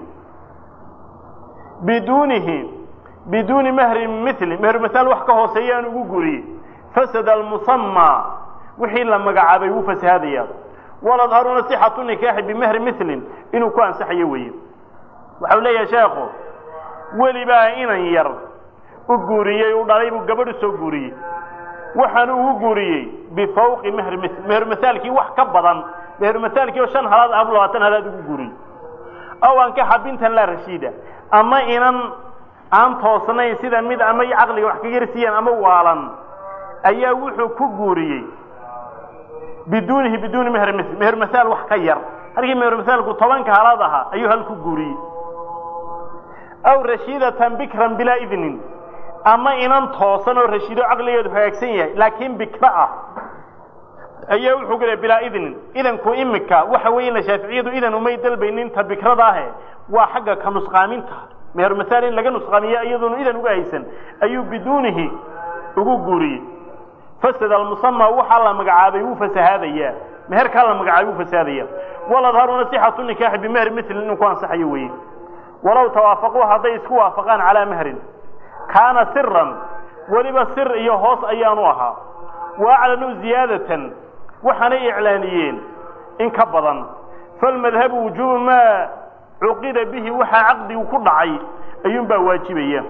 biduunihi biduuni mehri mili mehru mahaal wax ka hooseeyaan ugu guuriyey fasada almusamaa wixii la magacaabay wuu fasahaadaya waladharuna sixatu nikaaxi bimehri milin inuu ku ansaxayo weeye waxau leeyahay sheekhu weli baa inan yar u guuriyey u dhalay buu gabadh u soo guuriyey waxaanu ugu guuriyey bifawqi mehri mil meheru masaalkii wax ka badan meheru masaalkii oo shan halaad ah labaatan halaad ugu guuriyey aw ankaxa bintan laa rashiida ama inan aan toosnayn sida mid ama caqliga wax ka yarsiiyaan ama waalan ayaa wuxuu ku guuriyey biduunihi biduuni mehri mil meheru masaal wax ka yar halkii meheru masaalku tobanka halaad ahaa ayuu hal ku guuriyey aw rashiidatan bikran bilaa idnin ama inan toosan oo rashiido caqligeedu hagaagsan yahay laakiin bikra ah ayaa wuxuu gulay bilaa idnin idanku imika waxa weeyna shaaficiyadu idan umay dalbaynin ta bikrada ahe waa xagga ka nusqaaminta meher masaal in laga nusqaamiya iyaduna idan uga haysan ayuu biduunihi ugu guuriyey fasad almusama waxaa la magacaabay wuu fasahaadayaa meherkaa la magacaabay wuu fasahaadaya waladharuna sixatu nikaaxi bimehri milin inuu ku ansaxayo weeye walow tawaafaquu hadday isku waafaqaan calaa mehrin kaana siran weliba sir iyo hoos ayaanu ahaa wa aclanuu ziyaadatan waxaanay iclaaniyeen in ka badan falmadhabu wujuubu maa cuqida bihi waxaa caqdigu ku dhacay ayuunbaa waajibaya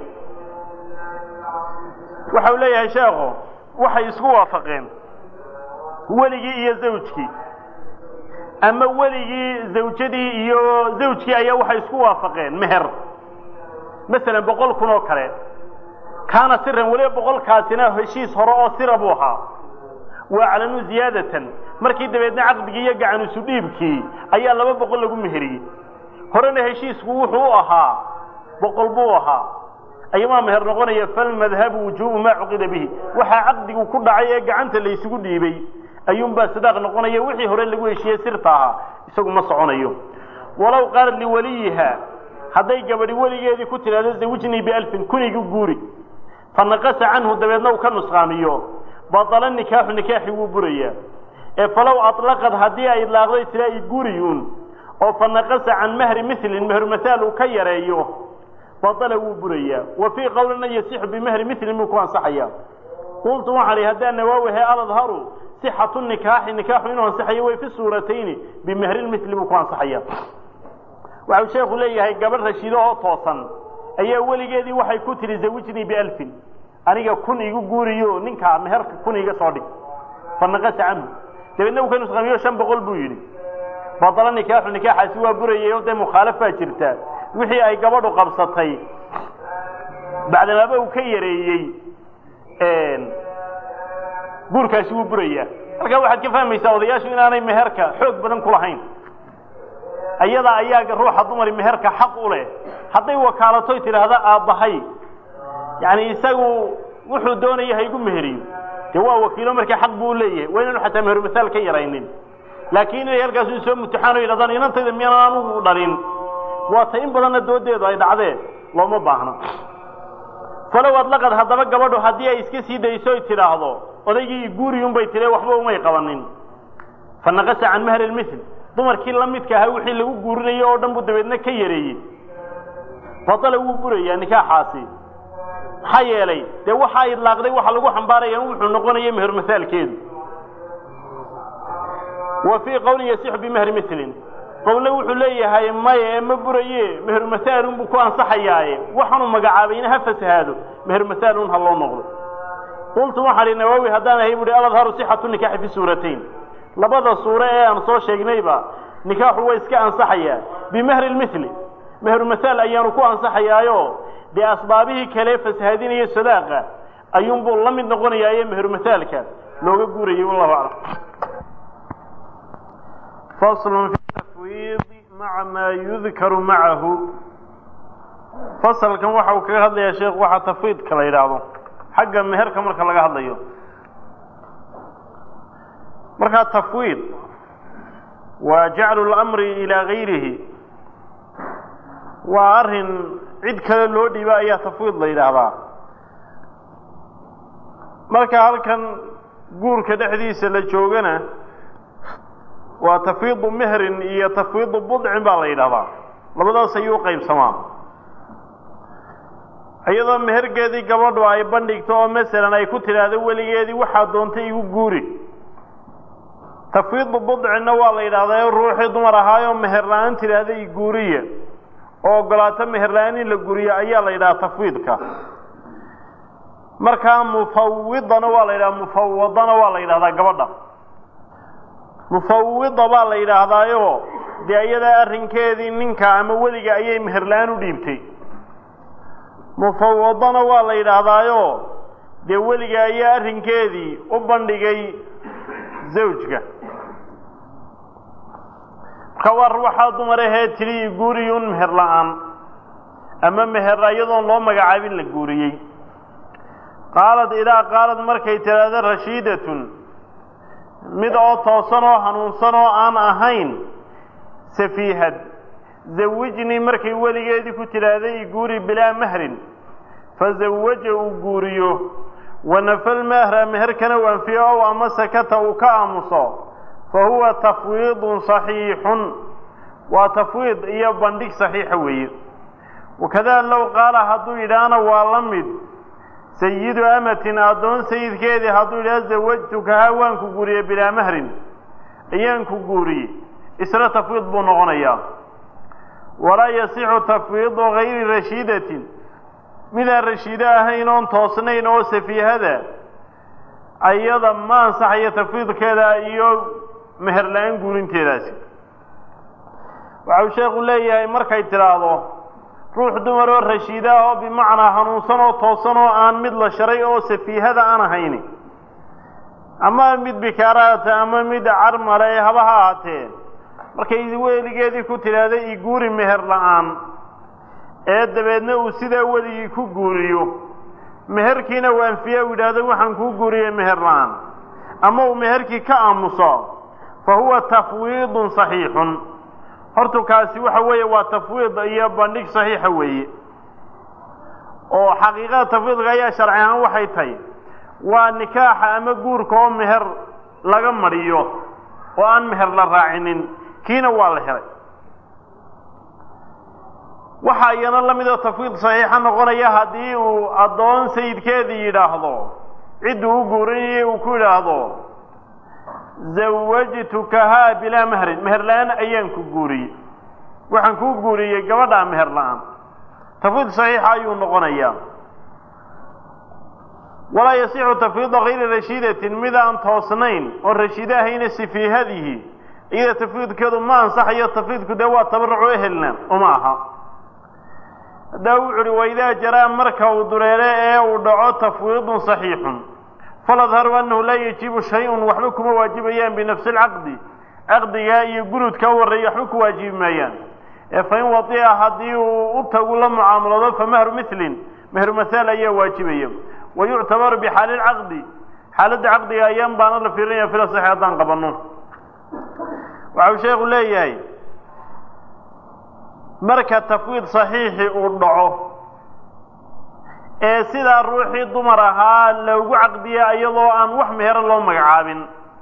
waxau leeyahay sheekhu waxay isku waafaqeen weligii iyo zawjkii ama weligii zawjadii iyo zawjkii ayaa waxay isku waafaqeen meher masalan boqol kun oo kale kaana siran weliba boqolkaasina heshiis hore oo sira buu ahaa waa aclanuu ziyaadatan markii dabeedna caqdigii iyo gacan isu dhiibkii ayaa laba boqol lagu meheriyey horena heshiisku wuxuu u ahaa boqol buu ahaa ayamaa meher noqonaya falmadhabu wujuubu maa cuqida bihi waxaa caqdigu ku dhacay ee gacanta laysugu dhiibay ayuunbaa sadaaq noqonaya wixii hore lagu heshiiyey sirta ahaa isagu ma soconayo walow qaalat liwaliyiha hadday gabadhi weligeedii ku tidhahdo zawijnii bialfin kunigu guuri fa naqasa canhu dabeedna uu ka nusqaamiyo batala nikaaxu nikaaxi wuu burayaa ee falow aطlaqad haddii ay idlaaqday tira i guriyun oo fa naqasa can mahri milin mehermahaal uu ka yareeyo batala wuu burayaa wa fii qowlina yasixu bimahri milin buu ku ansaxaya qultu waxaan ihi haddaan nawaawihe aladharu sixatu nikaaxi nikaaxu inuu ansaxayo way fi suuratayni bimahrilmili buu ku ansaxaya waxau sheekhu leeyahay gabadh rashido oo toosan ayaa weligeedii waxay ku tihi zawijnii bialfin aniga kun igu guuriyo ninkaa meherka kun iga soo dhig fanaqasa canhu dabeedna uu ka nusqamiyo shan boqol buu yidhi badala nikaaxu nikaaxaasi waa burayay oo dee mukhaalafaa jirta wixii ay gabadhu qabsatay bacdamaaba uu ka yareeyey guurkaasi wuu burayaa halkaa waxaad ka fahmaysaa odayaashu inaanay meherka xoog badan ku lahayn ayada ayaa ruuxa dumari meherka xaq u leh hadday wakaalatoy tidhaahda aabbahay yani isagu wuxuu doonaya ha igu meheriyo dee waa wakiilo markaa xaq buu leeyahay waa inaanu xataa mehermasaal ka yaraynin laakiin inay halkaasu soo mutaxaan o yidhahdaan inantayda miyaanan anugu dhalin waa ta in badanna doodeedu ay dhacdeen looma baahno falow adlaqad haddaba gabadhu haddii ay iska sii dayso oy tidhaahdo odaygii guuriyun bay tire waxba umay qabanin fa naqasa can mahri lmithl dumarkii la midka ahaa wixii lagu guurinayo oo dhan buu dabeedna ka yareeyey batala wuu burayaa nikaaxaasi maxaa yeelay dee waxaa idlaaqday waxa lagu xambaaraya wuxuu noqonaya mehermasaalkeedu wa fii qowlin yasixu bimahri milin qowle wuxuu leeyahay maya ee ma buraye mehermasaalun buu ku ansaxayaaye waxaanu magacaabayna ha fasahaado mehermasaalun ha loo noqdo qultu waxaan ihi nawaawi haddaan ahay buuhi aladharu sixatu nikaaxi fi suuratayn labada suure ee aan soo sheegnayba nikaaxu waa iska ansaxayaa bimahri lmili mehermasaal ayaanu ku ansaxayaayo dee asbaabihii kale fasahaadinaya sadaaqa ayuunbuu la mid noqonayaaye mehermasaalka looga guurayay wallahu aclam faslun fi tafwiidi maca maa yudkaru macahu fasalkan waxa uu kaga hadlayaa sheekhu waxaa tafwiidka la yidhaahdo xagga meherka marka laga hadlayo markaa tafwiid waa jaclu lamri ilaa gayrihi waa arrin cid kale loo dhiiba ayaa tafwiid la yidhaahdaa marka halkan guurka dhexdiisa la joogana waa tafwiidu mehrin iyo tafwiidu budcin baa la yidhahdaa labadaas ayuu u qaybsamaa iyadoo mehergeedii gabadhu ay bandhigto oo masalan ay ku tidhaahdo weligeedii waxaa doontay igu guuri tafwiidu budcinna waa la yidhahdaa ruuxii dumar ahaayoo meher la-aan tidhaahda i guuriya oo ogolaato meher la-aan in la guriyo ayaa la yidhaha tafwiidka markaa mufawidana waa la yidhaha mufawadana waa la yidhahdaa gabadha mufawida baa la yidhaahdaayo dee iyadaa arrinkeedii ninka ama weliga ayay meher la-aan u dhiibtay mufawadana waa la yidhaahdaayo dee weliga ayaa arrinkeedii u bandhigay zawjka marka waa ruuxaa dumar ahee tidhi guuriyun meher la-aan ama meher iyadoon loo magacaabin la guuriyey qaalad idaa qaalad markay tidhaahdo rashiidatun mid oo toosan oo hanuunsan oo aan ahayn safiihad zawijnii markay weligeedii ku tidhaahday i guuri bilaa mahrin fazawaja uu guuriyo wanafal mahra meherkana u anfiyo ow ama sakata uu ka aamuso fa huwa tafwiidun saxiixun waa tafwiid iyo bandhig saxiixa weeye wakadaa low qaala hadduu yidhaahna waa la mid sayidu amatin addoon sayidkeedii hadduu yidhaha zawajtukahaa waan ku guuriyey bilaa mahrin ayaan ku guuriyey isna tafwiid buu noqonayaa walaa yasixu tafwiidu gayri rashiidatin midaan rashiido ahayn oon toosnayn oo safiihada ayada ma ansaxayo tafwiidkeeda iyo meher la-aan guurinteedaasi waxau sheekhu leeyahay markay tidhaahdo ruux dumar oo rashiida ah oo bimacnaa hanuunsan oo toosan oo aan mid la sharay oo safiihada aan ahayni ama mid bikaaraata ama mid carmale ee haba ha ahaatee markay weligeedii ku tidhaahday i guuri meher la-aan ee dabeedna uu sidaa weligii ku guuriyo meherkiina uu anfiya u yidhaahdo waxaan kuu guuriyey meher la-aan ama uu meherkii ka aamuso fa huwa tafwiidun saxiixun hortu kaasi waxa weeye waa tafwiid iyo bandhig saxiixa weeye oo xaqiiqada tafwiidka ayaa sharci ahaan waxay tahay waa nikaaxa ama guurka oo meher laga mariyo oo aan meher la raacinin kiina waa la helay waxaa iyana la mid oo tafwiid saxiixa noqonaya haddii uu addoon sayidkeedii yidhaahdo cidduu u guurinayay uu ku yidhaahdo zawajtukahaa bilaa mehrin meher la-aan ayaan ku guuriyey waxaan kuu guuriyey gabadhaa meher la-aan tafwiid saxiixa ayuu noqonayaa walaa yasixu tafwiida kayri rashiidatin mid aan toosnayn oo rashiide ahayna sifiihadihi iyada tafwiidkeedu ma ansaxayo tafwiidku dee waa tabarucu ehelna uma aha haddaba wuxu uhi waidaa jaraa marka uu dureere ee uu dhaco tafwiidun saxiixun faladharu annahu laa yajibu shay-un waxba kuma waajibayaan binafsi lcaqdi caqdigaa iyo gurudka u horreeya waxba ku waajibi maayaan ee fain wadica haddii uu u tagu la mucaamalado fa mahru milin mehru mahaal ayaa waajibaya wa yuctabaru bixaali lcaqdi xaaladda caqdiga ayaan baana la fiirinaya fila saxi haddaan qabanno waxa uu sheekhu leeyahay marka tafwiid saxiixi uu dhaco ee sidaa ruuxii dumar ahaa loogu caqdiya iyadoo aan wax mehero loo magacaabin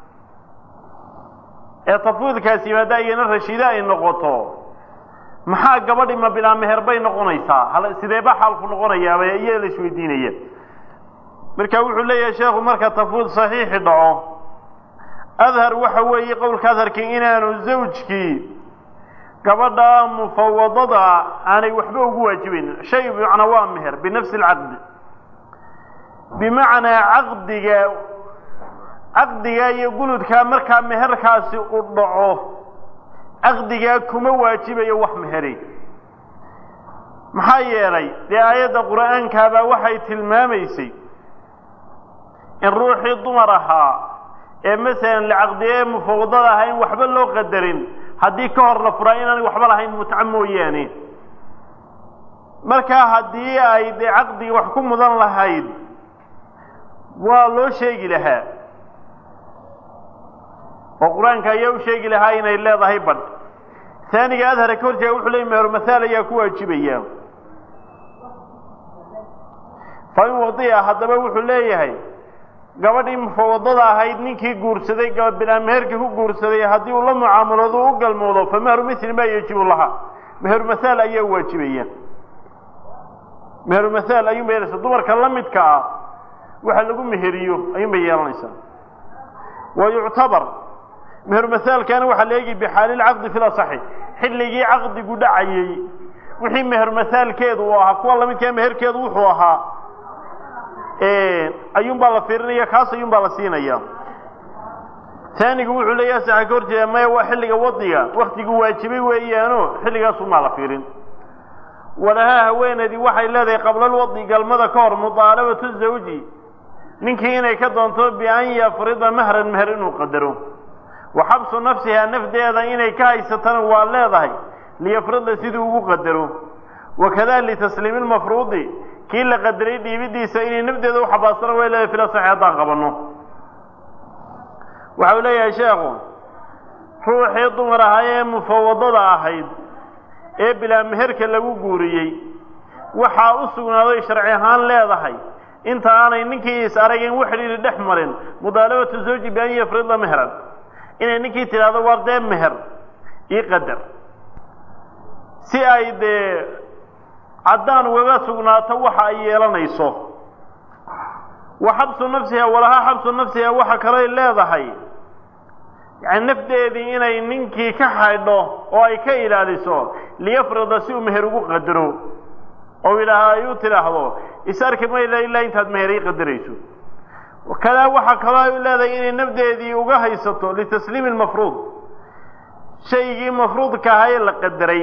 ee tafwiidkaasi yimaada iyana rashiide ay noqoto maxaa gabadhi ma bilaa meher bay noqonaysaa sideeba xaalku noqonayaaba iyo la isweydiinaya marka wuxuu leeyahay sheekhu marka tafwiid saxiixi dhaco adhar waxa weeye qowlka adharkii inaanu zawjkii gabadha mufawadada aanay waxba ugu waajibayn shay macnaa waa meher binafsi alcaqdi bimacnaa caqdiga caqdiga iyo guludkaa markaa meherkaasi u dhaco caqdigaa kuma waajibayo wax meheri maxaa yeelay dee aayadda qur'aankaabaa waxay tilmaamaysay in ruuxii dumar ahaa ee masalan lacaqdiye mufawadada ahaa in waxba loo qadarin haddii ka hor la furaa inaanay waxba lahayn mutco mooyaane markaa haddii ay dee caqdiga wax ku mudan lahayd waa loo sheegi lahaa oo qur-aanka ayaa u sheegi lahaa inay leedahay badh taaniga adhara ka horjeega wuxuu leey meher mahaal ayaa ku waajibaya fa in wadiya haddaba wuxuu leeyahay gabadhii mufawadada ahayd ninkii guursaday bilaa meherkii ku guursaday haddii uu la mucaamaloodo u galmoodo fa mehru mili maa yajibu laha meheru mahaal ayaa waajibaya meheru mahaal ayuunba yeelaysa dumarka la midka ah waxa lagu meheriyo ayuunbay yeelanaysaa wa yuctabar meheru mahaalkana waxaa la eegi bixaali lcaqdi fi lasaxi xilligii caqdigu dhacayey wixii meheru mahaalkeedu uu ahaa kuwa lamidkaa meherkeedu wuxuu ahaa ayuun baa la fiirinaya kaas ayuun baa la siinaya taanigu wuxuu leeyaha saxa ka horjeeda maya waa xilliga wadiga waktigu waajibay weeyaano xilligaasunbaa la fiirin walahaa haweeneedii waxay leedahay qablalwadi galmada ka hor mudaalabatu zawji ninkii inay ka doonto bian yafrida mahran meher inuu qadaro wa xabsu nafsihaa nafdeeda inay ka haysatana waa leedahay liyafrida siduu ugu qadaro wakada litasliimi lmafruudi kii la qadaray dhiibidiisa inay nafdeeda u xabaasana way leedahay fila saxi haddaan qabanno waxa uu leeyahay sheekhu ruuxii dumar ahaa ee mufawadada ahayd ee bilaa meherka lagu guuriyey waxaa u sugnaaday sharci ahaan leedahay inta aanay ninkii is aragin wax xidhiiri dhex marin mudaalabatu zawji bian yafrida mehran inay ninkii tidhaahdo waar dee meher ii qadar si ay dee caddaan ugaga sugnaato waxa ay yeelanayso wa xabsu nafsiha walahaa xabsu nafsiha waxa kalay leedahay yani nafdeedii inay ninkii ka xaydho oo ay ka ilaaliso liyafrida si uu meher ugu qadaro oo ilaaha ay u tidhaahdo is arki mayla ilaa intaad meher ii qadarayso kadaa waxaa kaloo ay leedahay inay nafdeedii uga haysato litasliimi lmafruud shaygii mafruudka ahaa ee la qadaray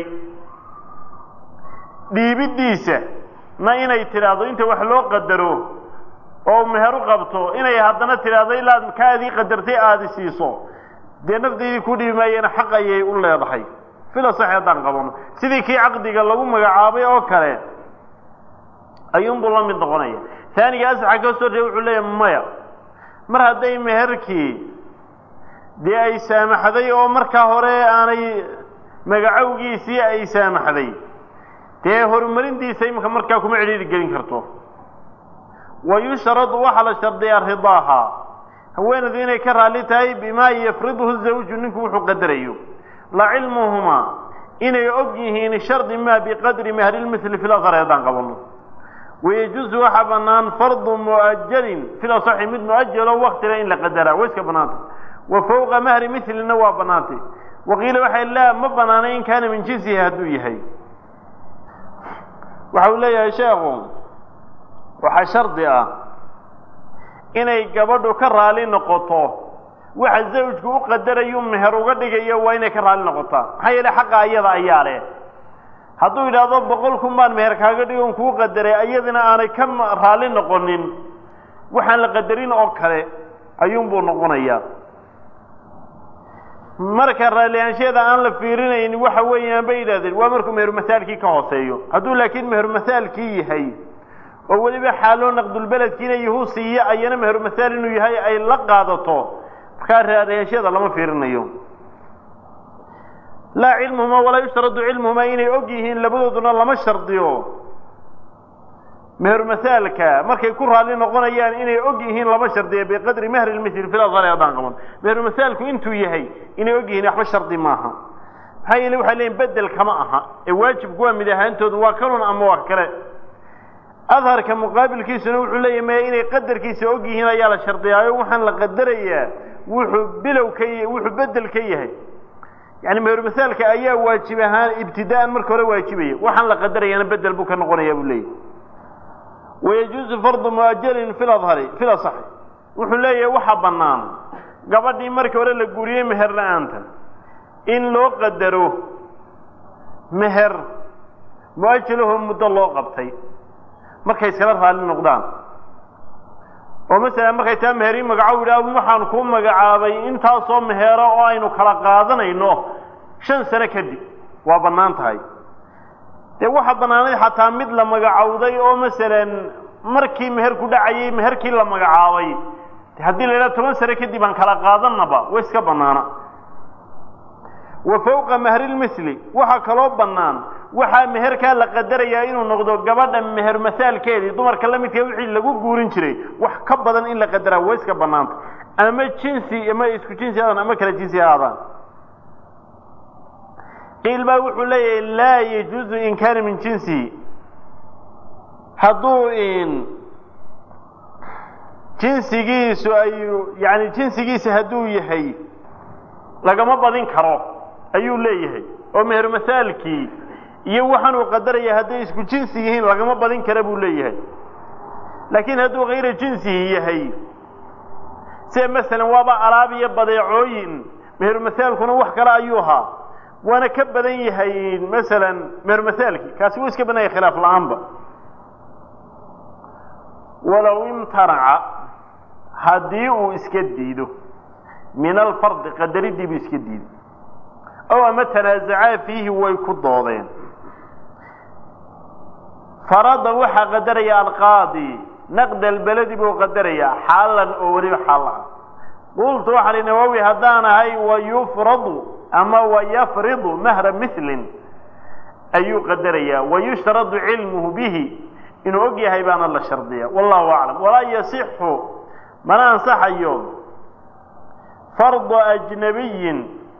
dhiibiddiisa na inay tidhaahdo inta wax loo qadaro oo meher u qabto inay haddana tidhaahdo ilaad kaadii qadartay aada siiso dee nafdeydii ku dhiibi maayena xaq ayay u leedahay fila sax haddaan qabano sidii kii caqdiga lagu magacaabay oo kale ayuunbuu la mid noqonaya taaniga asaxa ka soo reey wuxuu leeyahy maya mar hadday meherkii dee ay saamaxday oo markaa hore aanay magacowgiisii ay saamaxday dee horumarintiisa iminka markaa kuma cidhiiri gelin karto wa yushradu waxaa la shardiyaa ridaaha haweenaydu inay ka raalli tahay bimaa yafriduhu zawju ninku wuxuu qadarayo la cilmuhumaa inay og yihiin shardi maa biqadri mahrilmithli fi lasar haddaan qabano wayajuusu waxaa bannaan fardu mu'ajalin fil asaxi mid mu'ajalo waktila in la qadaraa way iska bannaantay wa fowqa mahri mithlina waa bannaantay waqiila waxay laa ma bannaanay in kaana min jinsihi hadduu yahay waxa uu leeyahay sheekhu waxaa shardi ah inay gabadhu ka raali noqoto waxa zawjku u qadarayu meher uga dhigayo waa inay ka raali noqotaa maxaa yeele xaqa ayada ayaa leh hadduu yidhaahdo boqol kun baan meher kaaga dhigon kuu qadaray ayadina aanay ka raali noqonin waxaan la qadarin oo kale ayuunbuu noqonayaa marka raallihaansheeda aan la fiirinayn waxa weeyaan bay yidhahdeen waa markuu mehermasaalkii ka hooseeyo hadduu laakiin mehermasaalkii yahay oo weliba xaaloo naqdulbeledkiina yuhuu siiyo ayana mehermasaal inuu yahay ay la qaadato markaa raallihaansheeda lama fiirinayo laa cilmuhumaa walaa yushtaradu cilmuhumaa inay og yihiin labadooduna lama shardiyo mehermasaalka markay ku raalli noqonayaan inay og yihiin lama shardiyo biqadri mahri lmithl fil asari haddaan qaban mehermasaalku intuu yahay inay og yihiin waxba shardi maaha maxaa yeele waxay leeyiin bedel kama aha ee waajibku waa mid ahaantoodu waa kanun ama wax kale adharka muqaabilkiisuna wuxuu leeyahy maya inay qadarkiisa og yihiin ayaa la shardiyaayo waxaan la qadarayaa wuxuu bilow ka wuxuu bedel ka yahay yani mehermasaalka ayaa waajib ahaan ibtidaa'an marka hore waajibaya waxaan la qadarayana bedel buu ka noqonaya buu leeyahy wayajuuzu fardu muajalin fi lahari fi lasaxi wuxuu leeyahay waxaa bannaan gabadhii markii hore la guuriyey meher la-aanta in loo qadaro meher mu-ajalahoo muddo loo qabtay markay iskala raalli noqdaan oo masalan markay taa meherii magacow yidhaah waxaan kuu magacaabay intaasoo meheero oo aynu kala qaadanayno shan sano kadib waa bannaan tahay dee waxaa bannaanayd xataa mid la magacowday oo masalan markii meher ku dhacayay meherkii la magacaabay haddii la yidhaha toban sano kadib aan kala qaadanaba way iska bannaana wa fowqa mahrilmisli waxaa kaloo bannaan waxaa meherkaa la qadarayaa inuu noqdo gabadha meher masaalkeedii dumarka la midka wixii lagu guurin jiray wax ka badan in la qadaraa way iska bannaanta ama jinsi ama isku jinsi aadaan ama kala jinsi aadaan qiil baa wuxuu leeyahay laa yajuuzu in kaana min jinsihi hadduu jinsigiisu ayu yani jinsigiisa hadduu yahay lagama badin karo ayuu leeyahay oo meher masaalkii iyo waxaan uu qadaraya hadday isku jinsi yihiin lagama badin kara buu leeyahay laakiin hadduu hayra jinsihi yahay sida masalan waaba alaab iyo badeecooyin meher masaalkuna wax kale ayuu ahaa waana ka badan yahay masalan meher masaalkii kaasi wuu iska badan yahay khilaaf la-aanba walow imtanaca haddii uu iska diido min alfardi qadaridii buu iska diiday ow ama tanaazacaa fiihi way ku doodeen farada waxaa qadaraya alqaadi naqd albeledi buu qadarayaa xaalan oo weliba xaal ah qultu waxaa li nawowi haddaan ahay wayufradu ama wayafridu mahra milin ayuu qadarayaa wayushtaradu cilmuhu bihi inuu og yahay baana la shardiya wallahu aclam walaa yasixu mana ansaxayo fardu ajnabiyin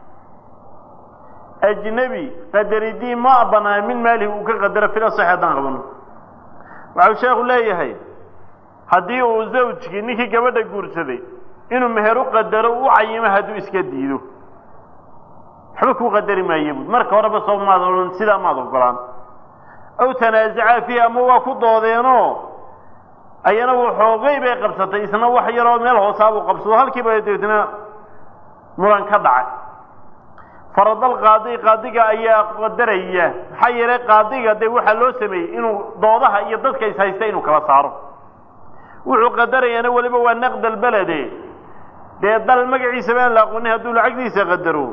ajnebi qadaridii ma banaa min maalihi uu ka qadaro fil asax haddaan qabano waxau sheekhu leeyahay haddii uu zawjkii ninkii gabadha guursaday inuu meher u qadaro u cayimo hadduu iska diido waxba kuu qadari maayo buud marka horeba soo maad odhan sidaa maad ogolaan aw tanaazacaa fiihi ama waa ku doodeenoo ayana waxoogay bay qabsatay isna wax yaroo meel hoosaabuu qabsado halkiiba deetna muran ka dhacay faradal qaadi qaadiga ayaa qadaraya maxaa yeelay qaadiga dee waxaa loo sameeyey inuu doodaha iyo dadka is haysta inuu kala saaro wuxuu qadarayaana weliba waa naqd albelede dee dal magaciisa baan la aqoonin hadduu lacagdiisa qadaro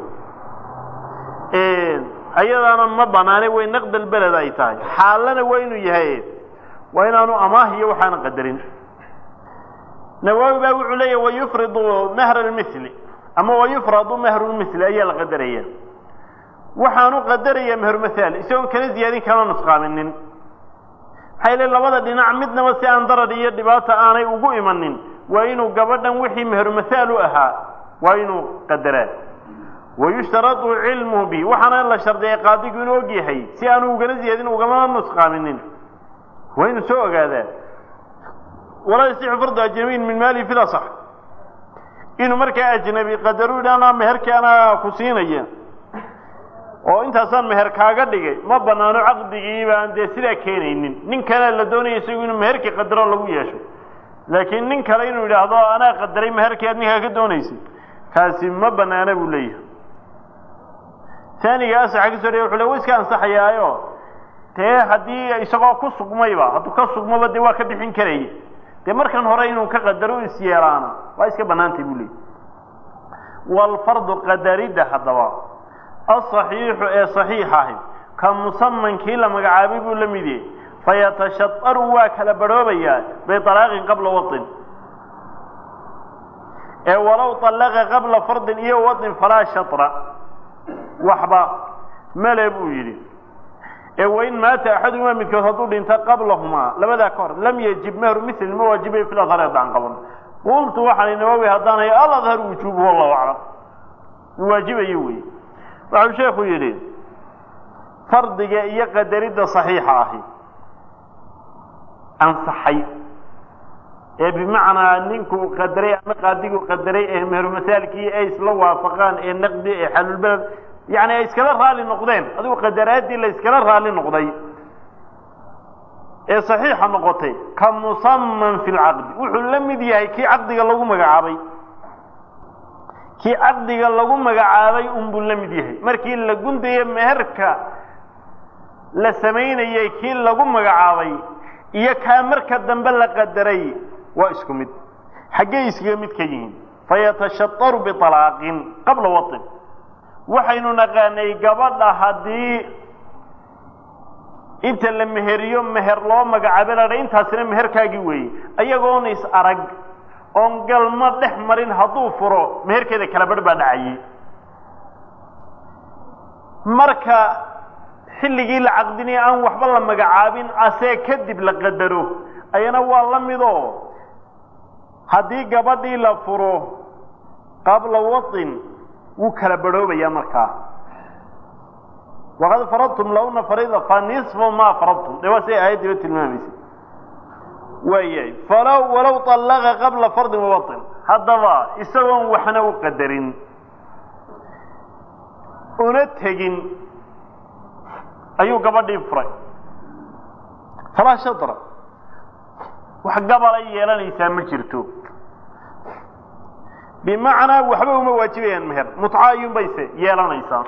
ayadaana ma banaane way naqd albeled ay tahay xaalana waa inuu yahay waa inaanu amaah iyo waxaana qadarin nawaawi baa wuxuu leeyahy wayufridu mahra lmili ama wayufradu mahru lmili ayaa la qadaraya waxaanu qadaraya mehermahaal isagoon kala ziyaadin kana nusqaaminin maxaa yeele labada dhinac midnaba si aan darar iyo dhibaata aanay ugu imanin waa inuu gabadhan wixii meheru mahaal u ahaa waa inuu qadaraa wayushtaradu cilmuhu bi waxaana la shardiyay qaadigu inuu og yahay si aanu ugana ziyaadin ugamana nusqaaminin waa inuu soo ogaadaa walaa yasixu fardu ajnabiyin min maalihi fil asax inuu markaa ajnabi qadaru idhaana meherkii anaa ku siinaya oo intaasaan meher kaaga dhigay ma banaano caqdigii baan dee sidaa keenaynin nin kale la doonaya isagu inuu meherkii qadaro lagu yeesho laakiin nin kale inuu yidhaahdo anaa qadaray meherkii aad ninkaa ka doonaysay kaasi ma banaana buu leeyahay taaniga asaxa kasoo dhaya wuxu le wa iska ansaxayaayo dee haddii isagoo ku sugmayba hadduu ka sugmaba dee waa ka bixin karaya dee markan hore inuu ka qadaro is yeelaana waa iska banaantay buu leeyahy waalfardu qadaridda haddaba asaxiixu ee saxiix ahi ka musamankii la magacaabay buu la mid yahay fayatashadaru waa kala badhoobayaa bialaaqin qabla wain ee walow alaqa qabla fardin iyo wain falaa shatra waxba male buu yidhi ee wain maata axaduhumaa midkood hadduu dhinto qablahumaa labadaa ka hor lam yajib mehru mil ma waajibay fil adhar haddaan qaban qultu waxaan nawawi haddaanay aladhar wujuubu wallahu aclam waajibayo wey waxau sheekhu yidhi fardiga iyo qadaridda saxiixa ahi ansaxay ee bimacnaa ninkuu qadaray ama qaadiguu qadaray ee meherumasaalkii ay isla waafaqaan ee naqdi ee xalulbeled yani ay iskala raali noqdeen adigu qadaraaddii la iskala raali noqday ee saxiixa noqotay ka musaman fi lcaqdi wuxuu la mid yahay kii caqdiga lagu magacaabay kii caqdiga lagu magacaabay unbuu la mid yahay markii la gundaye meherka la samaynayay kii lagu magacaabay iyo kaa marka dambe la qadaray waa isku mid xaggey iskaga mid ka yihiin fayatashadaru bialaaqin qabla wain waxaynu naqaanay gabadha haddii inta la meheriyo meher loo magacaabay la dha intaasina meherkaagii weeye ayagoona is arag oon galma dhex marin hadduu furo meherkeeda kala barh baa dhacayay marka xilligii la caqdinaya aan waxba la magacaabin asee kadib la qadaro ayana waa la midoo haddii gabadhii la furo qabla wain wuu kala barhoobayaa markaa waqad faradtum lahuna farida fa nisfu ma faradtum de waa siay aayaddiiba tilmaamaysa waayahay falow walow طallaqa qabla fardin wawain haddaba isagoon waxna u qadarin una tegin ayuu gabadhii furay falaa shadra wax gabalay yeelanaysaa ma jirto bimacnaa waxba uma waajibayaan meher mutca ayuun bayse yeelanaysaa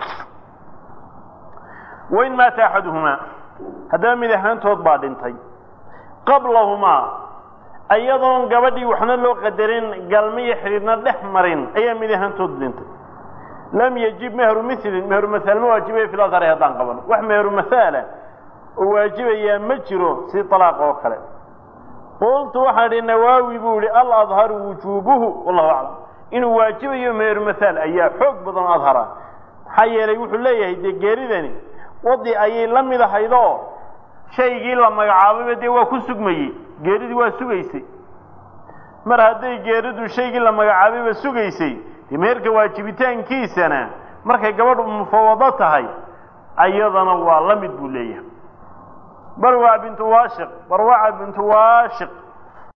wain maata axaduhumaa haddaba mid ahaantood baa dhintay qablahumaa ayadoon gabadhii waxna loo qadarin galma iyo xidhiidhna dhex marin ayaa mid ahaantood dhintay lam yajib mehru milin meheru mahaal ma waajibaya fil adhari haddaan qaban wax meheru mahaala oo waajibayaa ma jiro si alaaq oo kale qultu waxaan idhi nawaawi buu ihi aladharu wujuubuhu wallahu aclam inuu waajibayo meheru mahaal ayaa xoog badan adhara maxaa yeelay wuxuu leeyahay dee geeridani wadi ayay la mid ahaydoo shaygii la magacaabayba dee waa ku sugmayey geeridii waa sugaysay mar hadday geeridu shaygii la magacaabayba sugaysay dee meherka waajibitaankiisana markay gabadhu mufawado tahay ayadana waa la mid buu leeyahay barwac bintu waashiq barwaca bintu waashiq